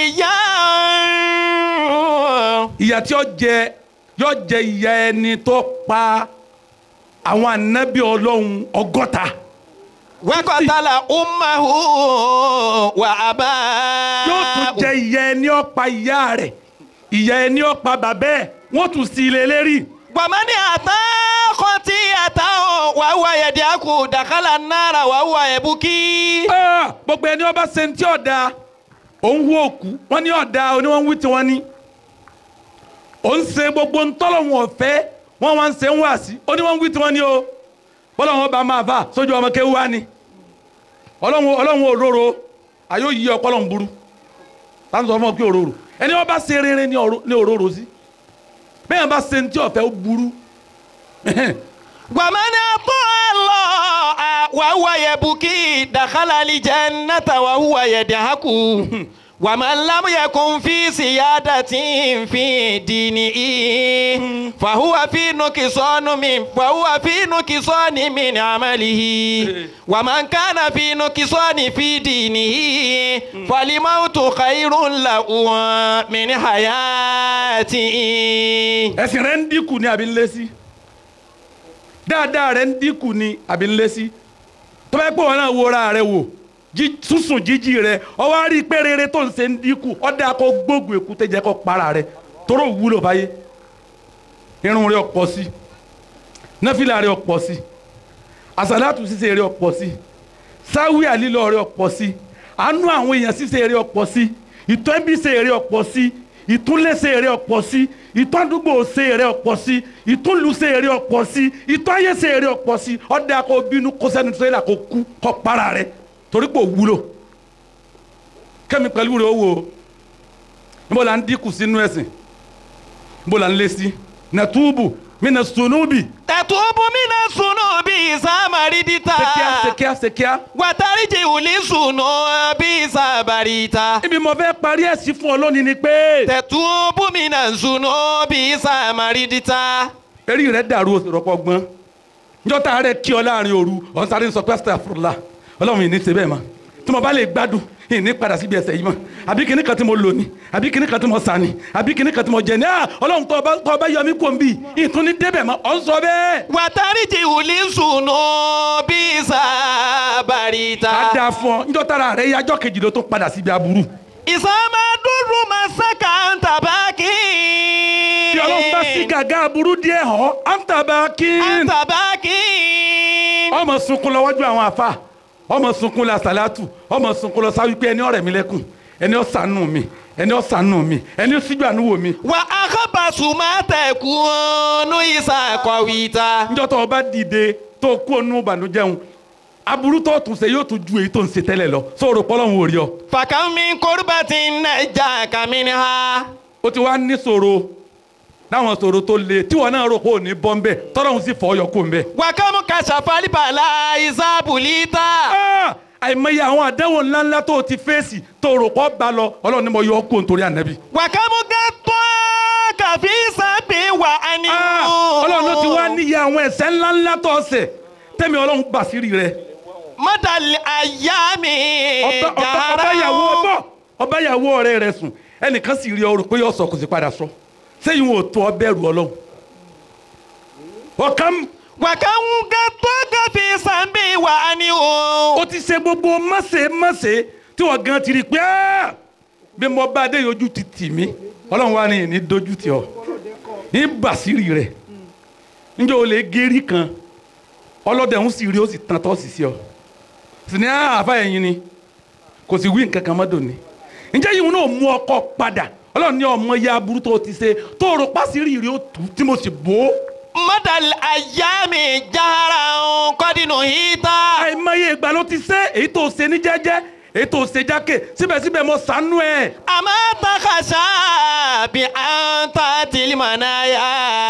yàwó. ìyà tí ó jẹ yóò jẹ ìyà ẹni tó pa àwọn ànábì ọlọ́run ọgọ́ta wakọtala umahu wa aba. yóò tún jẹ ìyà ẹni ó pa ìyá rẹ̀ ìyà ẹni ó pa bàbá ẹ̀ wọ́n tún sí ilé lérí gbọ̀mọ́ni àtà kọ́tí àtà wà wà yẹ̀dí àkù dàkálà náírà wà wà ẹ̀bùkí. Ah, gbogbo ẹni ọba ṣe ń tí ọ̀dà òun wú òkú wọ́n ní ọ̀dà oníwọ̀n wí tiwọn ní òun ṣe gbogbo ntọ́lọ́hún ọ̀fẹ́ wọ́n wá ń ṣe ń wá sí oníwọ̀n wí tiwọn ní o bọ́lá wọn bá máa fà sójú ọmọ kéwú wá ni ọlọ́run ọlọ́run òróró ayé òyì ọpọlọ ń burú láti sọ fún ọ pé òróró ẹni wọn bá ṣe rere ní ọ̀rọ̀- ní òróró sí bẹ́ẹ̀ bá ṣe ń tí ọ̀fẹ́ ó burú gbọ̀mọ́ni àtọ́ àlọ́ wà wà ẹ̀bùkí dàkálà lìjẹ́ nàta wà wà yẹ̀dí àkù. ومن لم يكن في سيادة في دينه فهو في نقصان من فهو في نقصان من عمله ومن كان في نقصان في دينه فالموت خير له من حياته ẹ̀sìn rẹ̀ ń dínkù ní àbí ń lé sí dáadáa rẹ ń dínkù ni àbí ń lé sí tó bá yẹ pé wọn náà wọra rẹ wò jí- sísùn jíjí rẹ ọwọ́ á rí i pé rere tó ń ṣe ń dínkù ọ̀dà kó gbógun èkúté jẹ́ kó para rẹ toró wúlò báyé irun rẹ ọ̀pọ̀ sí náfìlà rẹ ọ̀pọ̀ sí àsàlátù ṣíṣe rẹ ọ̀pọ̀ sí sáwí àlílọ rẹ ọ̀pọ̀ sí àánú àwọn èèyàn ṣíṣe rẹ ọ̀pọ̀ sí ìtọ́bí ṣe rẹ ọ̀pọ̀ sí ìtúnlẹ̀ṣe rẹ ọ̀pọ̀ sí ìtọ́dúgbò ṣe rẹ ọ̀pọ̀ sí ìtúnlùṣe rẹ ọ̀pọ̀ sí ìtọ́yẹ ṣe rẹ ọ̀pọ̀ sí ọ̀dà kó bínú kó sẹ́nu tírélà kó kú kó para rẹ torí pé ò wúlò kẹ́mi pẹ̀lú rẹ ó wò ó níbo la ń dínkù sínú ẹ̀sìn níbo la ń lé sí nàtúbù mina sunubi tẹ̀tùbù mí náà sùnú bí sàmárìdìtà sekia sekia sekia wàtàríjì wùlí sùnú bí sàbàrìtà ibi mo fẹ́ parí ẹ̀sìn fún ọ lónìí ni pé tẹ̀tùbù mí náà sùnú bí sàmárìdìtà. eré rẹ dàrú òsèrọpọ gbọ́n njọ́ta rẹ kí ọ láàrin òru ọ̀n sáré sọ pé astaghfirullah ọlọ́run yìí ní ṣe bẹ́ẹ̀ mọ́ tí mo bá lè gbádùn yìí ní padà síbi ẹsẹ̀ yìí mọ́ àbí kíní kan tí mo lò ní àbí kíní kan tí mo sà ní àbí kíní kan tí mo jẹ ní à ọlọ́run tó ọba tó ọba yọ mí kó n bì ìtún ní débẹ̀ mọ́ ọ̀ ń sọ bẹ́ẹ̀. wàtàríjì wùlí sùnú bí sàbàrìtà. a dáa fún ọ njọ́ta ara rẹ yájọ́ kejì ló tún padà síbi aburú. ìsàmàdúró masaka ń tàbákì. tí ọlọ́run bá sí gàgà aburú díẹ̀ hàn án tàbá kí ń tàbákì. ọmọ sunkún lọ́wọ́jú àwọn afa ọmọ sunkún la sàlátù ọmọ sunkún lọ sáwí pé ẹni ọ̀rẹ́ mi lẹ́kùn ẹni ọ̀sánù mi ẹni ọ̀sánù mi ẹni síjú àánú wò mi. wà á kábàásù má tẹ̀kùnú ìsàkọ̀wìtà. níjọ́ tó o bá dìde tó o kú ònú ìbànújẹ́hun aburú tó o tún ṣe yóò tún ju èyí tó ń ṣe tẹ́lẹ̀ lọ sóòrò pọ́lọ́hún ò rí ọ. fàkàmì kórìbàtì nàìjà kàmínì ha. o ti wá ní ṣòro láwọn ṣòro tó le tí wọn náà rò pé ò ní bọ́ ń bẹ̀ tọ́lọ́hún sì fọ́ ọyọ kó ń bẹ̀. wàkàmù kàṣàfàlìbàlà ìsàbùlítà. Ah! àìmọye àwọn àdánwò ńláńlá tó o ti fèsì tó o rò pọ́ bá lọ ọlọ́run ni mo yọ ọ́ kó nítorí ànábì. wàkàmù gàtọ́ kàfí sàbí wà á ní. Ah! ọlọ́run ló ti wá níyà àwọn ẹ̀ṣẹ̀ ńláńlá tó ọ̀sẹ̀ tẹ́mi ọlọ́run bàṣírí rẹ̀ mọ́tàlì àyà mi ọba ọba ọba ìyàwó ọbọ ọba ìyàwó ọ̀rẹ́ rẹ̀ sùn ẹnìkan sì rí ọrùn pé yóò sọ kò sì padà sọ sẹ́yìn ò tó ọbẹ̀ rù ọlọ́run ọ̀kan wàkàmù gàtọ́ kàfí sàbí wà á ní. ó ti ṣe gbogbo mọ̀sẹ̀ mọ̀sẹ̀ tí wọ́n gan ti rí pé "Ah! bí mo bá dé ojú ti tì mí ọlọ́run wa ni ní dojú tì ọ́ ní bàṣírí rẹ̀ níjọ́ o lè gérí kan ọlọ́dẹ ń sì rí ó sì tán tọ́ sí sí ọ sì ní àáfà ẹ̀yìn ni kò sì wí nǹkan kan mọ́ dòní ǹjẹ́ yìí wọn náà mú ọkọ padà ọlọ́run ní ọmọ ya burú tó o ti ṣe tó o rò pàṣírí rí ó tù tí mo sì bò ó mọ́tàlì àyà mi jára kọ́dínù hítà. àìmọye ìgbà ló ti ṣe èyí tó o ṣe ní jẹ́jẹ́ èyí tó o ṣe jákè síbẹ̀síbẹ̀ mo ṣàánú ẹ̀ àmọ́ takasa bí an ta tìlímọ̀náyà.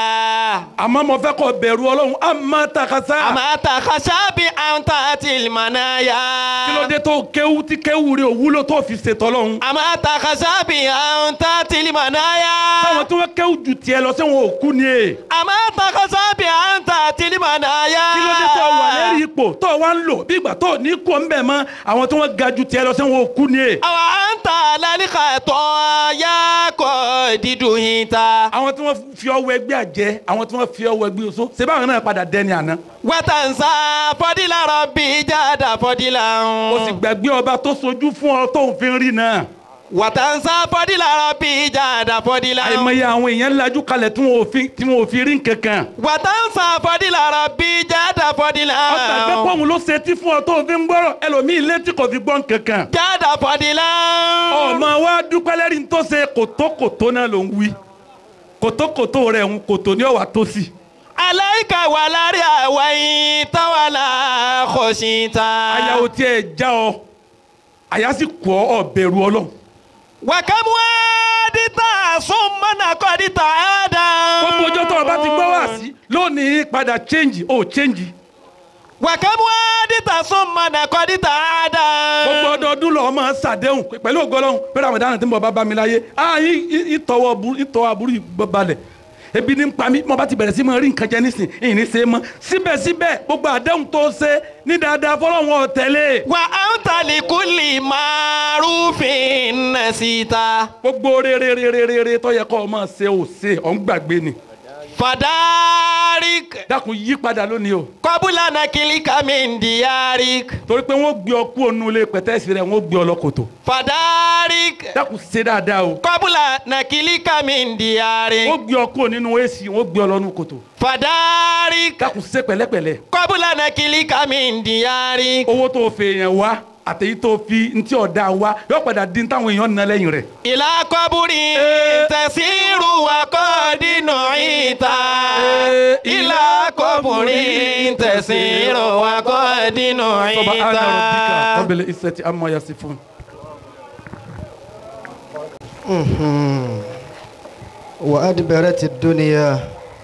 àmọ́ mo fẹ́ kọ́ bẹ̀rù ọlọ́run àmọ́ takasa àmọ́ takasa bí an ta tìlímọ̀náyà. kí ló dé tó kéwú tí kéwú rẹ̀ òwúlò tó fi ṣètò ọlọ́run àmọ́ takasa bí an ta tìlímọ̀náyà. táwọn tí wọ́n kéwú ju tiẹ̀ lọ sí wọn ò kú ni e àmọ́ takasa bí an ta tìlímọ̀náyà. kí ló dé tó wà lérí ipò tó wà ń lò bí ìgbà tó ní kó ń bẹ̀ mọ́ àwọn tí wọ́n ga ju tiẹ̀ lọ sí wọn ò kú ni e àwọn an ta lálẹ́kà tọ́ ya kọ́ dídùn yín ta. àwọn tí wọ́n fi ọwọ́ ẹgbẹ́ àjẹ́ àwọn tí wọ́n fi ọwọ́ ẹgbẹ́ oṣó ṣé báwọn náà padà dẹni àná wàtàǹsà fọdílà rọ̀bì jáda fọdílà ń. o sì gbàgbé ọba tó sojú fún ọ tó ń fi rí náà wàtàǹsà fọdílà rọ̀bì jáda fọdílà ń. àìmọye àwọn èèyàn lajú kalẹ̀ tí wọn ò fi tí wọn ò fi rí nkankan wàtàǹsà fọdílà rọ̀bì jáda fọdílà ń. ọgbà gbé pọ́ùn ló ṣe tí fún ọ tó fi ń gbọ́rọ̀ ẹlòmíì létí kò fi gbọ́ nkankan jáda fọdílà ń. ọmọ wa dúpẹ́ lẹ́rìí tó ṣe kòtókòtó náà ló ń wí kòtókòtó rẹ̀ ń kòtó ní ọ̀wà tó sì aláìka wà lárí àwa yìí táwàlà kọ̀ṣìntà. àyà ò tiẹ̀ já ọ àyà sì kọ́ ọ bẹ̀rù ọlọ́run wàkàmú àdìtà súnmọ́nà kọ́dìtà àdá. gbogbo ọjọ́ tó o bá ti gbọ́ wá sí lónìí padà change ó change wàkàmú àdìtà súnmọ́nà kọ́dìtà àdá. gbogbo ọdọọdún lọ máa ń ṣàdéhùn pé- pẹ̀lú ògbọ́lọ́hún pẹ̀lú àwọn ìdáná tí mo bá bá mi láyé ah yín- yín- ìtọ́wọ́ aburú ìtọ́wọ́ aburú yìí balẹ̀ ebi ní ń pa mí mo bá ti bẹ̀rẹ̀ sí máa rí nǹkan jẹ nísìn ìyìn ní ṣe é mọ́ síbẹ̀síbẹ̀ gbogbo àdéhùn tó ṣe ní dáadáa fọlọ́wọn ọ̀tẹ̀lẹ̀ wà á ń tàlí kúlì márùfín nà síta. gbogbo rere rere rere tó yẹ kó o máa ṣe ò ṣe ọ̀ ń gbàgbé ni fadarik dákun yí padà lónìí o kọ́bùlà nàkìlíkà mi dìyàrí torí pé wọ́n gbé ọ kú ònú ilé pẹ̀tẹ́sì rẹ̀ wọ́n gbé ọ lọ kòtò fàdárí dákun ṣe dáadáa o kọ́bùlà nàkìlíkà mi dìyàrí wọ́n gbé ọ kú nínú èsì wọ́n gbé ọ lọ nínú kòtò fàdárí dákun ṣe pẹ̀lẹ́pẹ̀lẹ́ kọ́bùlà nàkìlíkà mi dìyàrí owó tó fẹ́ yẹn wá àtẹ̀yí tó fi ntí ọ̀dà wá yóò padà dín táwọn èèyàn ná lẹ́yìn rẹ̀ ìlà kọ́bùrì tẹ̀síìrù wàkọ́dínà ìta ìlà kọ́bùrì tẹ̀síìrù wàkọ́dínà subhana ìta. rabbika rabbil izzati amma yasifun. وأدبرت الدنيا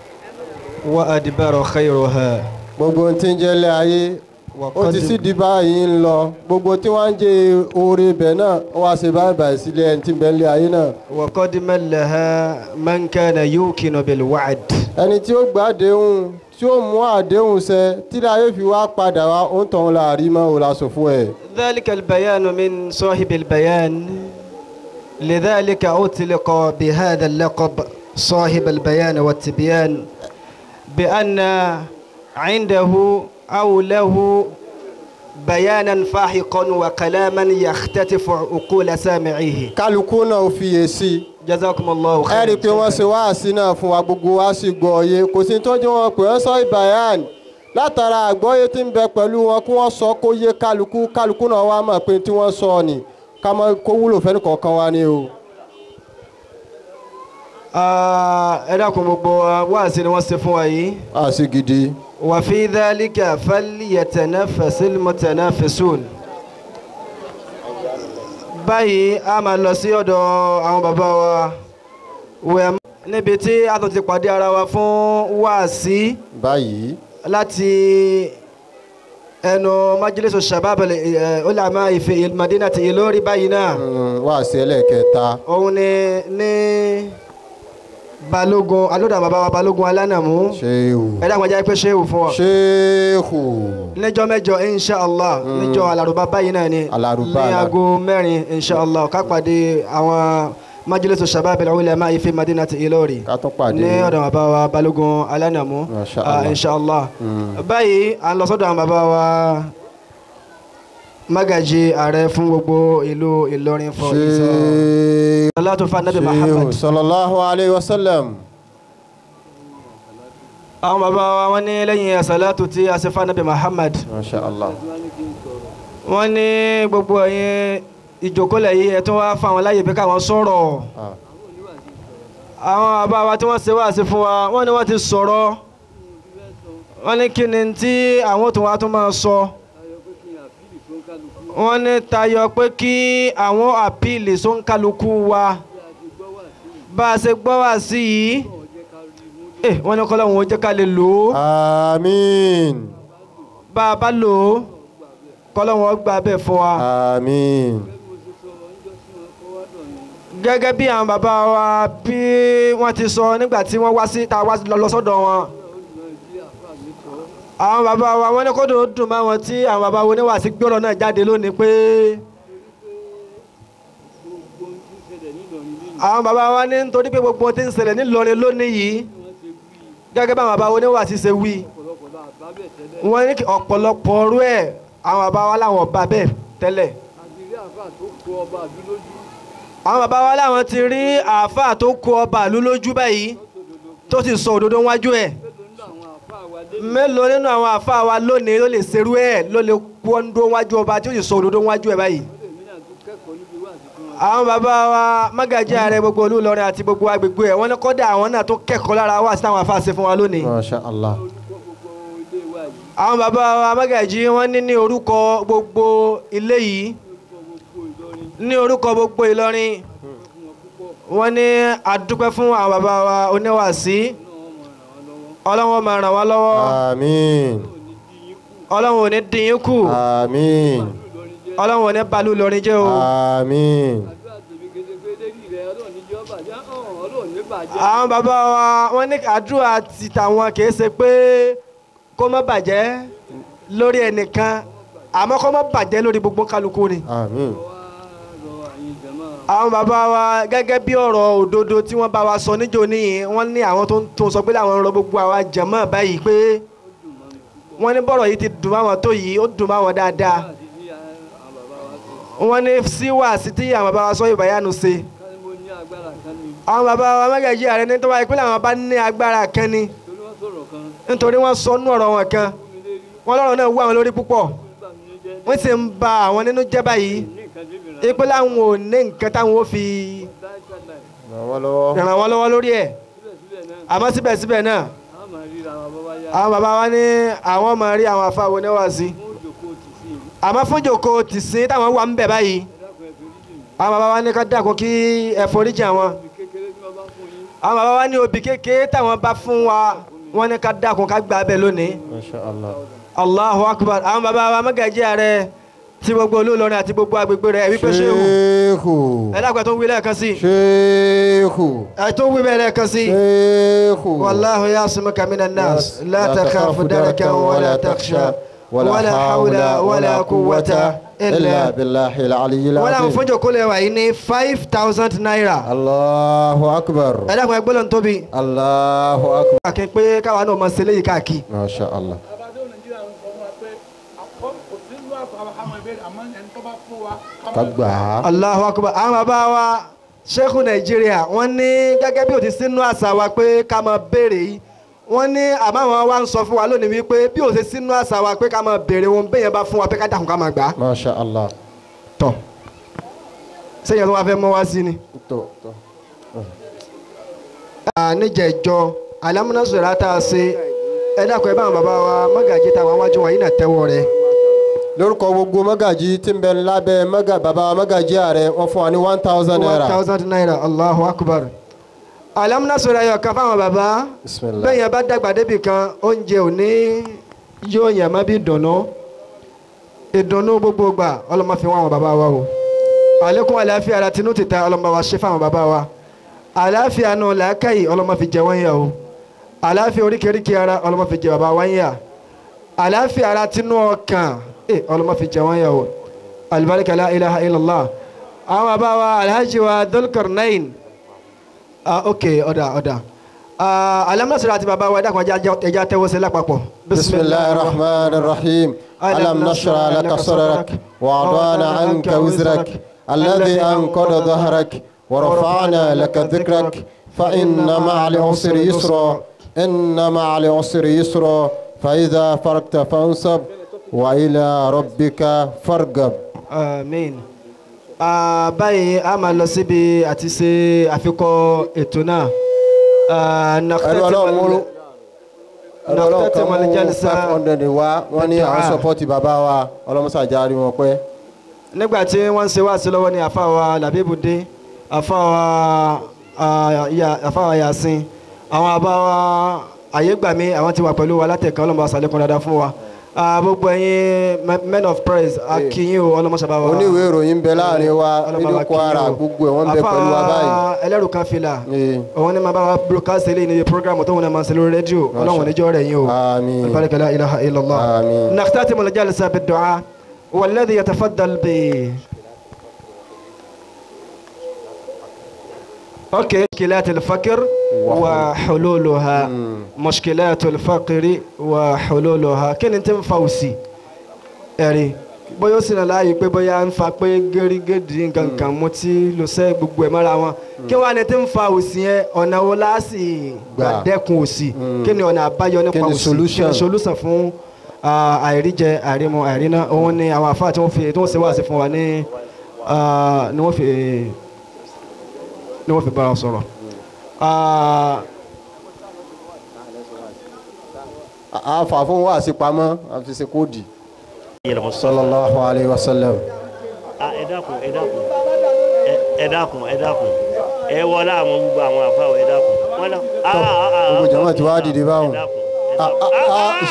وأدبر خيرها gbogbo ohun tí ń jẹ́ ilé ayé ó ti sì di báyìí ń lọ gbogbo tí wọ́n ń jẹ oore ibẹ̀ náà ó wá ṣe báyìí báyìí sílé ẹni tí ń bẹ ilé ayé náà وقد ملها من كان يوقن بالوعد ẹni tí ó gbà àdéhùn tí ó mú àdéhùn ṣẹ tí ilé ayé fi wá padà wá ó ń tọ̀hún la rí mọ́ òun la sọ fún ẹ. ذلك البيان من صاحب البيان لذلك أطلق بهذا اللقب صاحب البيان والتبيان بأن عنده أو له بيانا فاحقا وكلاما يختطف عقول سامعيه kálukú náà ó fiyèsí جزاكم الله ẹ rí i pé wọ́n خيرا ṣe wáàsí náà fún wa gbogbo wa sì gbọ́ ọyẹ kò sí tó jẹ́ wọn pé wọ́n sọ ìbàyàn látara àgbọ́yé tí ń bẹ pẹ̀lú wọn kí wọ́n sọ kó yé kálukú kálukú náà wá mọ̀ pé tí wọ́n sọ ni ká mọ̀ kó wúlò fẹ́ni kọ̀ọ̀kan wa ni o. ẹ dákun gbogbo wáàsí ni wọ́n ṣe fún wa yìí àṣì gidi. وفي ذلك فليتنافس المتنافسون báyìí a máa lọ sí ọ̀dọ̀ àwọn bàbá wa wẹ̀ níbi tí a tún ti pàdé ara wa fún wáàsí báyìí láti ẹnu májílẹ̀sọ shabab ulama ìfẹ́ madinati Ìlọrin báyìí náà mm, wáàsí ẹlẹ́ẹ̀kẹta òun ni ní balógun alódà bàbá wa balógun alánàmú ṣéhù ẹ dákun ẹ jẹ́ pé ṣéwù fún wa ṣéhù níjọ́ mẹ́jọ inshallah níjọ́ alárùbá báyìí náà ni Alárùbá, ní alá- aago mẹ́rin inshallah ká pàdé àwọn majlisu shabab al-ulama ife madinati Ìlọrin ká tún pàdé ní ọ̀dọ̀ bàbá wa balógun alánàmú Masha ah, Allah. inshallah Mm. báyìí à ń lọ sọ́dọ̀ àwọn bàbá wa magaji ààrẹ fún gbogbo ìlú Ìlọrin fọ ìsọ ṣéhù salatu fa nabi ṣéhù Muhammad sallallahu alayhi wa sallam. àwọn bàbá wa wọ́n ní lẹ́yìn salatu tí a ṣe fa nabi Muhammad masha allah. wọ́n ní gbogbo ẹ̀yin ìjókòólẹ̀ yìí ẹ̀ tún wá fáwọn láyè pé káwọn sọ̀rọ̀ Ah. àwọn bàbá wa tí wọ́n ṣe wáàsí fún wa wọ́n ní wọ́n ti sọ̀rọ̀ wọ́n ní kí ni tí àwọn tó wá tún máa sọ wọ́n ní tayọ pé kí àwọn àpìlì sóńkálukú wa bá a ṣe gbọ́ wá sí yìí eh, wọ́n ní kọ́lá wọn ò jẹ́ ká lè lò ó àmín bá a bá lò ó kọ́lá wọn gbà bẹ́ẹ̀ fún wa. àmín gẹ́gẹ́ bí àwọn bàbá wa bí wọ́n ti sọ nígbà tí wọ́n wá sí ta wá lọ sọ́dọ̀ wọn. àwọn bàbá wa wọ́n ní kó dùn dùn máa wọn tí àwọn bàbá wo níwàásí gbọ́rọ̀ náà jáde lónìí pé. àwọn bàbá wa ní nítorí pé gbogbo ohun tí ń ṣẹlẹ̀ nílọrin lónìí yìí gẹ́gẹ́ bí àwọn bàbá wo níwàásí ṣe wí. wọ́n ní kí ọ̀pọ̀lọpọ̀ ọrú ẹ̀ àwọn bàbá wa láwọn ọba bẹ́ẹ̀ tẹ́lẹ̀ àwọn bàbá wa láwọn ti rí àáfàá tó kó ọba ìlú lójú báyìí tó sì sọ òdodo wájú ẹ̀ mélòó nínú àwọn àáfàá wa lónìí ló lè ṣerú ẹ̀ ló lè kóńdó wájú ọba tí ó sì sọ òdodo wájú ẹ̀ báyìí. àwọn bàbá wa mágàjí ààrẹ gbogbo olú Ìlọrin àti gbogbo agbègbè ẹ̀ wọ́n ní kọ́dà àwọn náà tó kẹ́kọ̀ọ́ lára wa sí táwọn àáfàá ṣe fún wa lónìí. masha allah àwọn bàbá wa mágàjí wọ́n ní ní orúkọ gbogbo ilé yìí ní orúkọ gbogbo Ìlọrin wọ́n ní àdúpẹ́ fún àwọn bàbá wa oníwàásí ọlọ́wọ́n máa ràn wá lọ́wọ́ àmín ọlọ́wọ́n ò ní dín yín kù àmín ọlọ́wọ́n ò ní balú Ìlọrin jẹ́ o àmín àwọn bàbá wa wọ́n ní àdúrà ti tàwọn kìí ṣe pé kó má bàjẹ́ lórí ẹnìkan àmọ́ kó má bàjẹ́ lórí gbogbo kálukú ni àmín àwọn bàbá wa gẹ́gẹ́ bí ọ̀rọ̀ òdodo tí wọ́n bá wa sọ níjó níyìn wọ́n ní àwọn tó ń tó sọ pé làwọn ń rọ gbogbo àwa jẹ̀mọ́ báyìí pé wọ́n ní bọ́rọ̀ yìí ti dùn máwọn tó yìí ó dùn máwọn dáadáa wọ́n ní síwá sí tí àwọn bàbá wa sọ ìbáyánu ṣe àwọn bàbá wa mẹ́gàjì ààrẹ ní tó wáyé pé làwọn bá ní agbára kan ni nítorí wọ́n sọ nú ọ̀rọ̀ wọn kan wọ́n lọ́rọ̀ náà wú àwọn lórí púpọ̀ wọ́n sì ń ba àwọn nínú jẹ́ báyìí ipe láwọn ò ní nǹkan táwọn ò fi ràn wọ́n lọ́wọ́. ràn wọ́n lọ́wọ́ lórí ẹ̀ àmọ́ síbẹ̀síbẹ̀ náà àwọn bàbá wa ní àwọn máa rí àwọn afáwo níwáàsí àmọ́ fún jòkó tìsín táwọn wà ń bẹ̀ báyìí àwọn bàbá wa ní ká dàkún kí ẹ foríjì àwọn àwọn bàbá wa ní obì kékeré táwọn bá fún wa wọ́n ní ká dàkún ká gbà bẹ́ẹ̀ lónìí Masha Allah. allahu akbar àwọn bàbá wa mọ́gàjí ààrẹ tí gbogbo olólùrin àti gbogbo agbègbè rẹ̀ wípé ṣéhù Sheikhu. ẹ dákun ẹ tó ń wí lẹ́ẹ̀kan sí Sheikhu. ẹ tó ń wí bẹ́ẹ̀ lẹ́ẹ̀kan sí. Sheikhu. والله يعصمك من الناس لا تخاف دركا ولا تخشى ولا حول ولا قوة إلا إلا بالله العلي wọ́n làwọn العظيم fún jòkó lè wà yìí ní five thousand naira الله أكبر ẹ dákun ẹ gbọ́dọ̀ tóbi الله أكبر kàkí pé káwa náà máa ṣe léyìí káàkiri. ما شاء الله kagbà Allahu akbar àwọn bàbá wa ṣẹ́kù nàìjíríà wọ́n ní gẹ́gẹ́ bí ó ti sínú àṣà wa pé ká máa béèrè yìí wọ́n ní àmọ́ àwọn wa ń sọ fún wa lónìí wípé bí ó ti sínú àṣà wa pé ká máa béèrè wọn bẹ́ẹ̀ yẹn bá fún wa pé ká dàkún ká máa gbà á. ما شاء الله tọ̀ sẹ́yìn tó wá fẹ́ mọ́ wá sí ni. tó tó níjẹ̀jọ alámúnásọ̀rọ̀ tá a ṣe ẹ dákun ẹ bá àwọn bàbá wa mọ́gàjí táwọn wájú wọn yìí náà tẹ́wọ́ rẹ̀. lórúkọ gbogbo mọ́gàjì tí ń bẹ lábẹ́ mọ́gà bàbá mọ́gàjì ààrẹ wọ́n fún wa ní one thousand naira one thousand naira allahu akbar. alámúnásọ̀rọ̀ ayọ̀ kan fáwọn bàbá bisimilah bẹ́ẹ̀ yẹn bá dàgbà débì kan oúnjẹ ò ní yóò yàn má bí dùnú ìdùnnú gbogbo gbà ọlọ́mọ fi wọ́n àwọn bàbá wa o àlékún àlàáfíà ara tinú tìta ọlọ́mọ wa ṣe fáwọn bàbá wa àlàáfíà náà làákàyè ọlọ́mọ fi jẹ wọ́n yà o àlàáfíà oríkèéríkèé ara ọlọ́mọ fi jẹ bàbá wọ́n yà àlàáfíà ara tinú ọkàn ẹ ọlọ́mọ fi jẹ wọ́n yà o alibarika la ilaha illallah àwọn bàbá wa alhaji wa dulkarnain ah ok ọ̀dà ọ̀dà ah alámúnásọ̀rọ̀ àti bàbá wa ẹ̀dá kan ẹja tẹ́wọ́ sí lápapọ̀ bisimilah rahman rahim alam nashra laka sadrak wa adana anka wizrak alladhi anqada dhahrak wa rafa'na laka dhikrak fa inna ma'al usri yusra inna ma'al usri yusra fa idha faragta fansab wa ila rabbika fargab amen ah báyìí a máa lọ síbi àti ṣe àfikọ́ ètò náà ah ẹnu ọlọ́run múlò ẹnu ọlọ́run kan nàkútẹ́tẹ̀ mú mọ̀lẹ́jálísà five hundred wá wọ́n ní àwọn Bid'a. sọpọ́tì bàbá wa ọlọ́mọsàjà rí wọn pẹ́. nígbà tí wọ́n ń ṣe wáàsí lọ́wọ́ ni àfàwà làbíbù dé àfàwà ah, Ya- àfàwà yasin àwọn àbáwà àyégbàmí àwọn ti wà pẹ̀lú wa látẹ̀kọ́ ọlọ́mọ àṣàlẹ̀kùn dáadáa fún wa Ah, gbogbo ẹ̀yin me- men of praise akínyìn o ọlọ́mọ sábà wa oníwèé ìròyìn ń bẹ láàrin wa ọlọ́mọ nílùú wa kwara kíyìn o. gbogbo ẹ̀ wọ́n ń bẹ pẹ̀lú wa báyìí. àfàwà ẹlẹ́rù kan fìlà Ee. òun ni màá bá wa broadcast eléyìí níbi program tó wọn náà máa ń ṣe lórí rédíò ọlọ́run níjọ́ rẹ̀ yín o آمين البركة لا إله إلا الله آمين. نختتم الجلسة بالدعاء والذي يتفضل ب اوكي مشكلات الفقر وحلولها مشكلات الفقر وحلولها كن انت فوسي ẹ̀rí bóyá ó sì náà láàyè pé bóyá ń fa pé gẹ́rígẹ́dì nǹkan kan mú tí ló sẹ́ gbogbo ẹ̀ mọ́ra wọn kí wọ́n á ní tí ń fa òsì yẹn ọ̀nà wo láàsì gbà Gbà. dẹ́kun òsì kí ni ọ̀nà àbáyọ nípa Kí ni òsì solution? kí ni solution fún ah, àìríjẹ àìrímu àìríná òun ni àwọn àfáà tí wọ́n fi tí wọ́n ṣe wáàsí fún wa ní ah, ni wọ́n fi ni wọ́n fi bára sọ̀rọ̀. Ah, a fà fún wa sí pamọ́ a fi ṣe kóòdì. sallallahu alayhi wa sallam. Ah, ẹ dákun ẹ dákun ẹ- ẹ dákun ẹ dákun ẹ wọlé àwọn gbogbo àwọn àfáà ẹ dákun wọn lọ. Ah, ah, ah, gbogbo ah, jama ti wá dìde báwọn. ẹ dákun ẹ Ah, dákun. ah, Ah, ah, ah.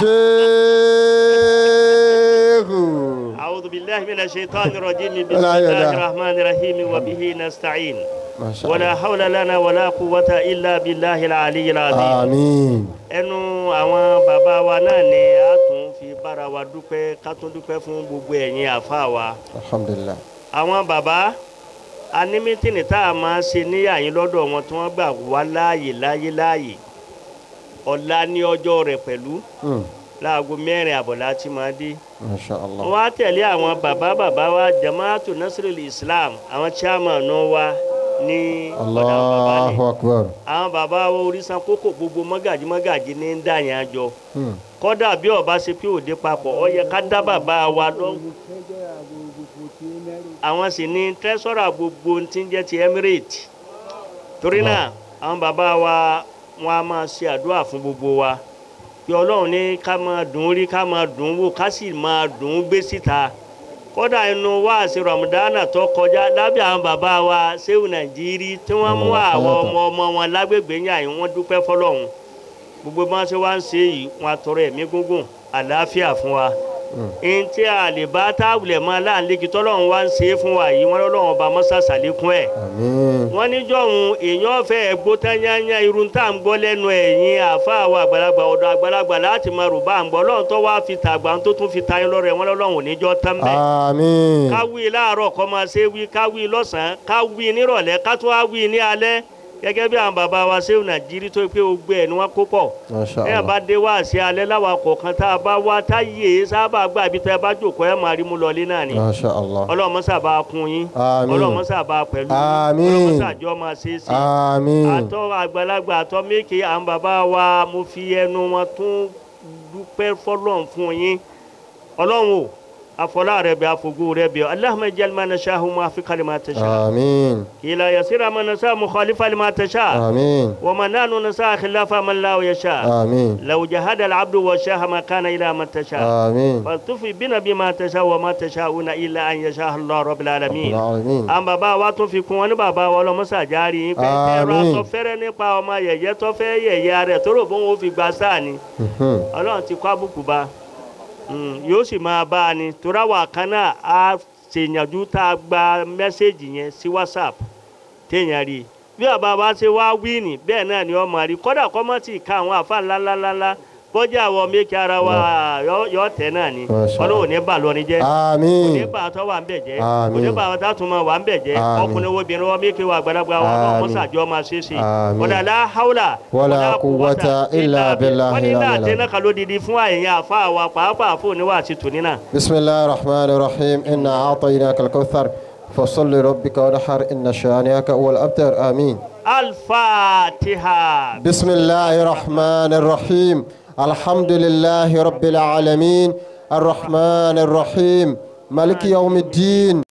sheikhu. أعوذ بالله من الشيطان الرجيم بسم ولا يدا. الله الرحمن الرحيم وبه نستعين Masha ولا Allah. حول لنا ولا قوة إلا بالله العلي العظيم àmín. ẹnu àwọn bàbá wa náà ni a tún fi bára wa dúpẹ́ ká tún dúpẹ́ fún gbogbo ẹ̀yin àfa wa alhamdulilah. àwọn bàbá a ní mítìnì tá a máa ṣe níyàyín lọ́dọ̀ wọn tí wọ́n gbà wá láàyè láyé láàyè ọ̀la ní ọjọ́ rẹ̀ pẹ̀lú Hmm. láago mẹ́rin àbọ̀ láti máa dé Masha Allah. wọ́n á tẹ̀lé àwọn bàbá bàbá wa jamaatu nasirul islam àwọn chairman wa ní ọ̀dà bàbá ni Allahu akbar. àwọn bàbá wa orísan kókò gbogbo mọ́gàjí mọ́gàjí ní ń dà yẹn àjọ Hmm. kọ́dà bí ọba ṣe pé òde papọ̀ ọ yẹ ká dá bàbá wa lọ. àwọn sì ní tẹ́sọ̀rà gbogbo tí ń jẹ́ ti emirate torí náà àwọn bàbá wa wọn a máa ṣe àdúrà fún gbogbo wa pé ọlọ́run ní ká máa dùn ún rí ká máa dùn ún wò ká sì máa dùn ún gbé síta kódà inú wáàsí ramadana tó kọjá lábẹ́ àwọn bàbá wa sẹ́wù nàìjírí tí wọ́n mú àwọn ọmọ ọmọ wọn lágbègbè yàn yín wọ́n dúpẹ́ fọlọ́run gbogbo bí wọ́n ṣe wá ń ṣe yìí wọ́n á tọrọ ẹ̀mí gúngùn àlàáfíà fún wa ẹni tí a lè bá táwùlẹ̀ mọ́ aláǹlẹ́kì tọ́lọ́run wá ń ṣe é fún wa yìí wọ́n lọ́wọ́ ọba mọ́sá sàlékún ẹ̀ Àmín. wọ́n níjọ́hun èèyàn fẹ́ gbó tányányá irun tá à ń gbọ́ lẹ́nu ẹ̀yìn àáfàá wa àgbàlagbà ọ̀dọ̀ àgbàlagbà láti máa rò bá à ń gbọ́ lọ́run tó wá fi tàgbà tó tún fi tayín lọ́rẹ̀ wọ́n lọ́wọ́ níjọ́ tán bẹ́ẹ̀ Àmín. káwí láàárọ̀ kọ́ máa ṣe wí káwí lọ́sàn-án káwí nírọ̀lẹ́ ká tún wá wí ní alẹ́ gẹ́gẹ́ bí àwọn bàbá wa ṣéwù nàìjírí tó pé gbogbo ẹ̀ ni wọ́n kó pọ̀ Masha ẹ bá Allah. dé wá sí alẹ́ láwa kọ̀ọ̀kan tá a bá wá táyé sábà gbà bí tẹ́ ẹ bá jòkó ẹ máa rí mú lọlé náà ni Masha Allah. ọlọ́mọ sábà kún yín Àmín. ọlọ́mọ sábà pẹ̀lú yín Àmín. ọlọ́mọ sàjọ́ máa ṣe é sí i Àmín. àtọ́ àgbàlagbà àtọ́ méèké àwọn bàbá wa mo fi ẹnu wọn tún dúpẹ́ fọlọ́n fún yín ọlọ́run o afọlá rẹ bẹ afogo rẹ bẹ Allahumma ij'al ma nasha'u muwaffiqa lima tasha' Àmín. ila yasira ma nasha'u mukhalifa lima tasha' Àmín. wa ma nahnu nasha'u khilafa man la yasha' Àmín. law jahada al-'abdu wa sha'a ma kana ila ma tasha' Àmín. faltufi bina bima tasha' wa ma tasha'una illa an yasha' Allah rabbul alamin Àmín. àwọn bàbá wa tún fi kún wọn ní bàbá wa ọlọmọsà járe yín pé ẹrọ Àmín. aṣọ fẹrẹ nípa ọmọ yẹyẹ tó fẹ yẹyẹ rẹ tó rò bó wọn fi gba sáà ni Mhm. Ọlọ́run ti kọ àbùkù bá Mm, yóò sì máa bá a ni torí àwa kan náà á ṣèyànjú tá a gba mẹ́sẹ̀gì yẹn sí whatsapp téèyàn rí i bí bàbá wa ṣe wá wí ni bẹ́ẹ̀ náà ni ọmọ rí kódà kọ́mọ́tì ká àwọn àfa ńláńláńlá bọ́jà àwọn méjì ara wa yọ- yọ tẹ̀ náà ni Masha Ọlọ́run ò ní bà lọ́ni jẹ́ Àmín. oníbà tó wà ń bẹ̀ jẹ́ Àmín. oníbà tó tún máa wà ń bẹ̀ jẹ́ Àmín. ọkùnrin wo obìnrin wọn méke wa àgbàlagbà wọn náà Àmín. wọn sàjọ máa ṣe é ṣe Àmín. wala la hawla Wala quwwata illa billahi wọn ní náà al-ali. tẹ́lẹ̀ kan ló didi fún àyẹ̀yẹ àfa wa pàápàá fún oníwà àti tòní náà. بسم الله الرحمن الرحيم إنا أعطيناك الكوثر فصل لربك ونحر إن شانئك هو الأبتر آمين al-fatiha. بسم الله الرحمن الرحيم الحمد لله رب العالمين الرحمن الرحيم ملك يوم الدين